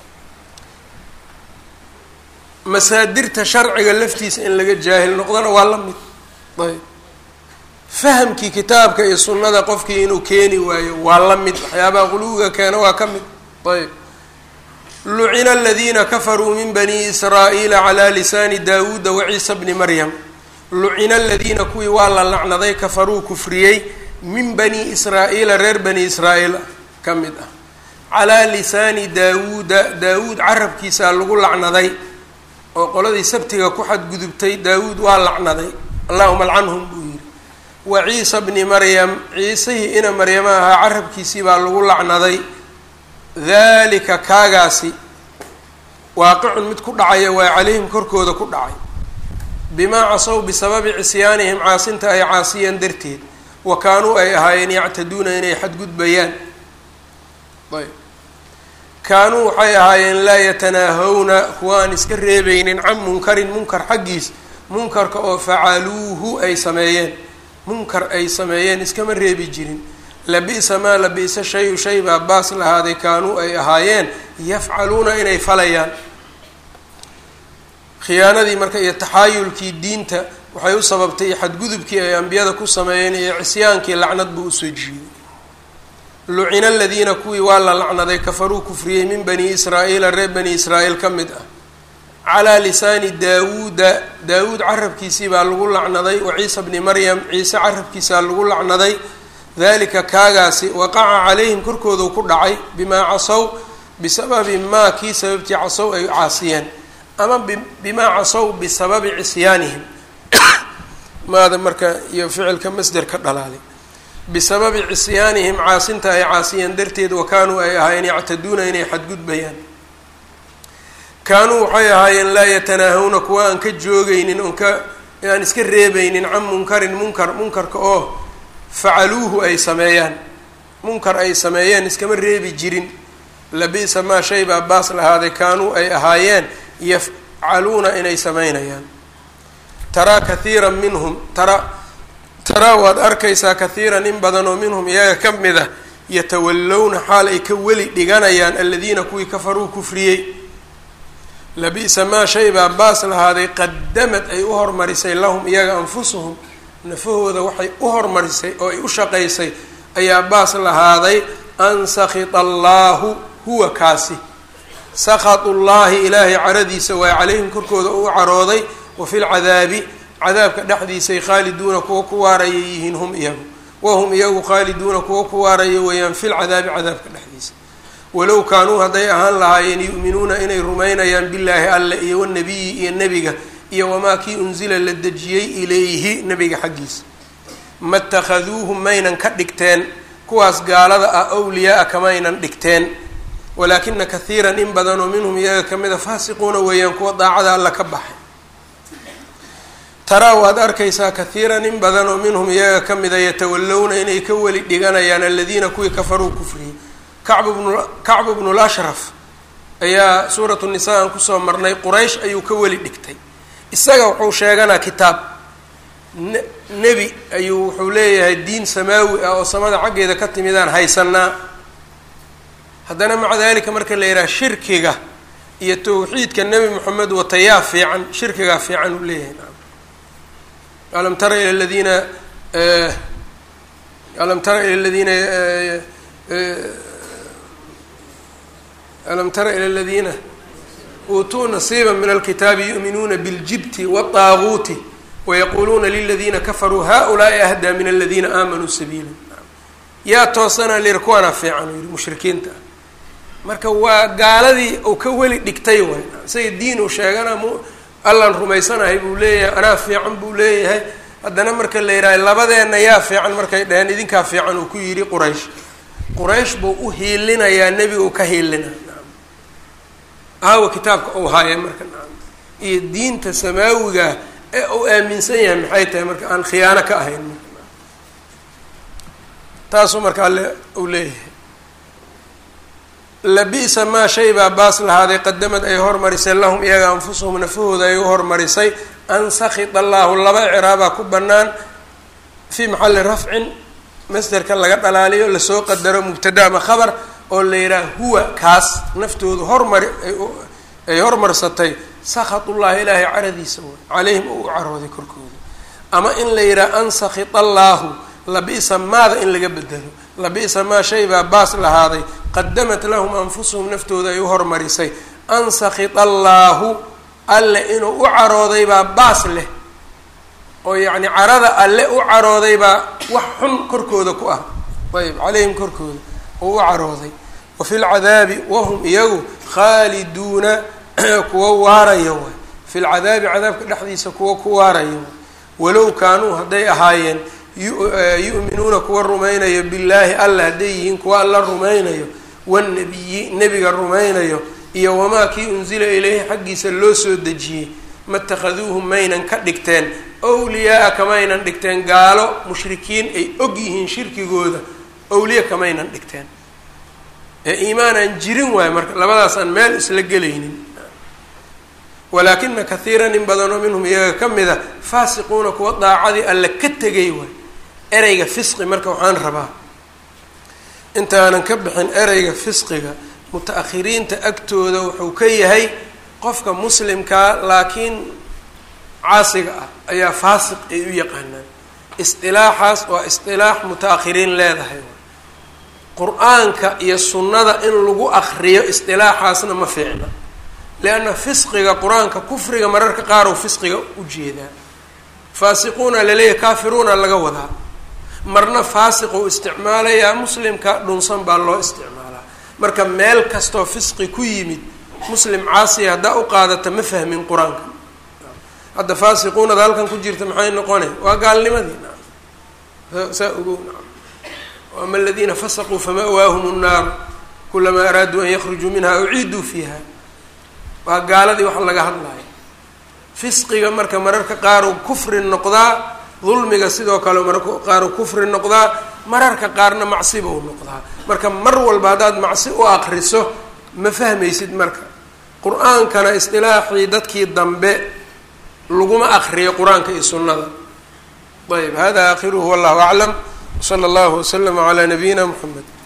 masaadirta sharciga laftiisa in laga jaahil noqdona waa la mid ayb fahamkii kitaabka iyo sunnada qofkii inuu keeni waayo waa la mid waxyaabaha quluwiga keena waa ka mid ayb lucina aladiina kafaruu min bani israa'iila calaa lisaani daawuuda waciisa bni maryam lucina aladiina kuwii waa la lacnaday kafaruu kufriyey min bani israa'iila reer bani israa'iil ka mid ah calaa lisaani daawuuda daawuud carabkiisaa lagu lacnaday oo qoladii sabtiga ku xadgudubtay daawuud waa lacnaday allahuma alcanhum buu yidhi wa ciisa bni maryam ciisihii ina maryama ahaa carabkiisii baa lagu lacnaday dalika kaagaasi waaqicun mid ku dhacaya waa calayhim korkooda ku dhacay bimaa casow bisababi cisyaanihim caasinta ay caasiyeen darteed wa kaanuu ay ahaayeen yactaduuna inay xadgudbayaan ayb kaanuu waxay ahaayeen laa yatanaahawna kuwa aan iska reebeynin can munkarin munkar xaggiis munkarka oo facaluuhu ay sameeyeen munkar ay sameeyeen iskama reebi jirin labi'sa maa labi'sa shayu shay baa baas lahaaday kaanuu ay ahaayeen yafcaluuna inay falayaan khiyaanadii marka iyo taxaayulkii diinta waxay u sababtay xadgudubkii ay ambiyada ku sameeyeen iyo cisyaankii lacnad buu usoo jiiday lucina aladiina kuwii waa la lacnaday kafaruu kufriyey min bani israa'iila reer bani israa'iil ka mid ah calaa lisaani daawuuda daawuud carabkiisii baa lagu lacnaday wa ciisa bni maryam ciise carabkiisaa lagu lacnaday dalika kaagaasi waqaca calayhim korkoodu ku dhacay bimaa casow bisababi maa kii sababtii casow ay caasiyeen ama bimaa casow bisababi cisyaanihim maada marka iyo ficilka masder ka dhalaalay bisababi cisyaanihim caasinta ay caasiyeen darteed wa kaanuu ay ahaayeen yactaduuna inay xadgudbayaan kaanuu waxay ahaayeen laa yatanaahawna kuwa aan ka joogaynin oon ka aan iska reebeynin can munkarin munkar munkarka oo facaluuhu ay sameeyaan munkar ay sameeyeen iskama reebi jirin labi'sa maa shay baa baas lahaaday kaanuu ay ahaayeen yafcaluuna inay sameynayaan taraa kathiiran minhum tara taraa waad arkaysaa kathiiran in badan oo minhum iyaga ka mid ah yatawallowna xaal ay ka weli dhiganayaan aladiina kuwii kafaruu kufriyey labi'sa maa shay baa baas lahaaday qadamad ay u hormarisay lahum iyaga anfusuhum nafahooda waxay u hormarisay oo ay u shaqaysay ayaa baas lahaaday an sakita allaahu huwa kaasi sakatu llaahi ilaahay caradiisa waa calayhim korkooda uu carooday wa fi lcadaabi cadaabka dhexdiisay khaaliduuna kuwa ku waaraya yihiin hum iyagu wahum iyagu khaaliduuna kuwa ku waaraya weeyaan fi lcadaabi cadaabka dhexdiisa walow kaanuu hadday ahaan lahaayeen yu'minuuna inay rumaynayaan billaahi alle iyo wanabiyi iyo nebiga iyo wamaa kii unsila la dejiyey ilayhi nebiga xaggiisa ma takhaduuhum maynan ka dhigteen kuwaas gaalada ah awliyaa-a kamaynan dhigteen walaakina kathiiran in badanoo minhum iyaga kamid a faasiquuna weeyaan kuwa daacada alla ka baxay taraa waad arkaysaa kathiiran in badan oo minhum iyaga ka mida yatawallowna inay ka weli dhiganayaan aladiina kuwii kafaruu kufriyey kacbu bnu kacbu bnu lashraf ayaa suuratu nisaa aan kusoo marnay quraysh ayuu ka weli dhigtay isaga wuxuu sheeganaa kitaab ne nebi ayuu wuxuu leeyahay diin samaawi ah oo samada xaggeeda ka timidaan haysanaa haddana maca dalika marka la yidhaha shirkiga iyo tawxiidka nebi moxamed watayaa fiican shirkigaa fiican uu leeyahay naam alam tara ila ladiina alam tara ila ladiina alam tara ila aladiina uutuu nasiiba min alkitaabi yu'minuuna biاljibti waالطaaguuti wayaquuluuna liladiina kafaruu haؤulaai ahdaa min aladiina aamanuu sabiila yaa toosana layidhi kuwaana fiican uu yihi mushrikiinta marka waa gaaladii uu ka weli dhigtay waay isaga diin uu sheegana m allan rumaysanahay buu leeyahay anaa fiican buu leeyahay haddana marka la yidhaha labadeenna yaa fiican markay dhaheen idinkaa fiican uu ku yidhi quraysh quraysh buu u hiilinayaa nebiga uu ka hiilina aawa kitaabka uu haaya marka iyo diinta samaawiga ee uu aaminsan yahay maxay tahay marka aan khiyaano ka ahayn marka taasuu marka alle uu leeyahay labi'sa maa shay baa baas lahaaday qadamad ay hormarisay lahum iyaga anfusuhum nafahooda ay u hormarisay an sakita allaahu laba ciraabaa ku bannaan fii maxalli rafcin masderka laga dhalaaliyo lasoo qadaro mubtada ama khabar oo la yidhaha huwa kaas naftoodu hormari ay hormarsatay sakatullahi ilaahay caradiisa way calayhim oo u carooday korkooda ama in la yidhaha an sakita allaahu labi'sa maada in laga bedelo labi'sa maa shay baa baas lahaaday qadamat lahum anfusuhum naftooda ay u hormarisay an sakita allaahu alle inuu u carooday baa baas leh oo yacni carada alle u carooday baa wax xun korkooda ku ah ayb calayhim korkooda oo u carooday wa fi lcadaabi wahum iyagu khaaliduuna kuwa waaraya waay fi lcadaabi cadaabka dhexdiisa kuwa ku waaraya waay walow kaanuu hadday ahaayeen yu'minuuna kuwa rumaynayo billaahi alla hadday yihiin kuwa alla rumaynayo wanabiyi nebiga rumaynayo iyo wamaa kii unsila ilayhi xaggiisa loo soo dejiyey matakhaduuhum maynan ka dhigteen wliyaaa kamaynan dhigteen gaalo mushrikiin ay og yihiin shirkigooda awliya kamaynan dhigteen ee iimaanaan jirin waayo marka labadaasaan meel isla gelaynin walaakina kathiiran in badanoo minhum iyaga ka mida faasiquuna kuwa daacadii alle ka tegay waay ereyga fisqi marka waxaan rabaa intaanan ka bixin ereyga fisqiga muta-akhiriinta agtooda wuxuu ka yahay qofka muslimkaa laakiin caasiga ah ayaa faasiq ay u yaqaanaan isdilaaxaas waa isdilaax muta-akhiriin leedahay qur-aanka iyo sunnada in lagu akriyo isdilaaxaasna ma fiicna lianna fisqiga qur-aanka kufriga mararka qaar uu fisqiga u jeedaa faasiquuna laleeyahay kaafiruuna laga wadaa marna faasiq uu isticmaalayaa muslimka dhunsan baa loo isticmaalaa marka meel kastoo fisqi ku yimid muslim caasiya haddaa u qaadata ma fahmin qur-aanka hadda faasiquunada halkan ku jirta maxay noqone waa gaalnimadii naam saa ogow naam ama aladiina fasaquu fama'waahum nnaaru kulamaa araaduu an yakhrujuu minha uciiduu fiiha waa gaaladii wax laga hadlayo fisqiga marka mararka qaaruu kufri noqdaa dulmiga sidoo kale mararka qaaruu kufri noqdaa mararka qaarna macsiba u noqdaa marka mar walba haddaad macsi u akriso ma fahmaysid marka qur-aankana isdilaaxii dadkii dambe laguma akriyo qur-aanka iyo sunnada ayb hada aakhiruhu wallahu aclam wsala allahu waslama calaa nabiyina mxamed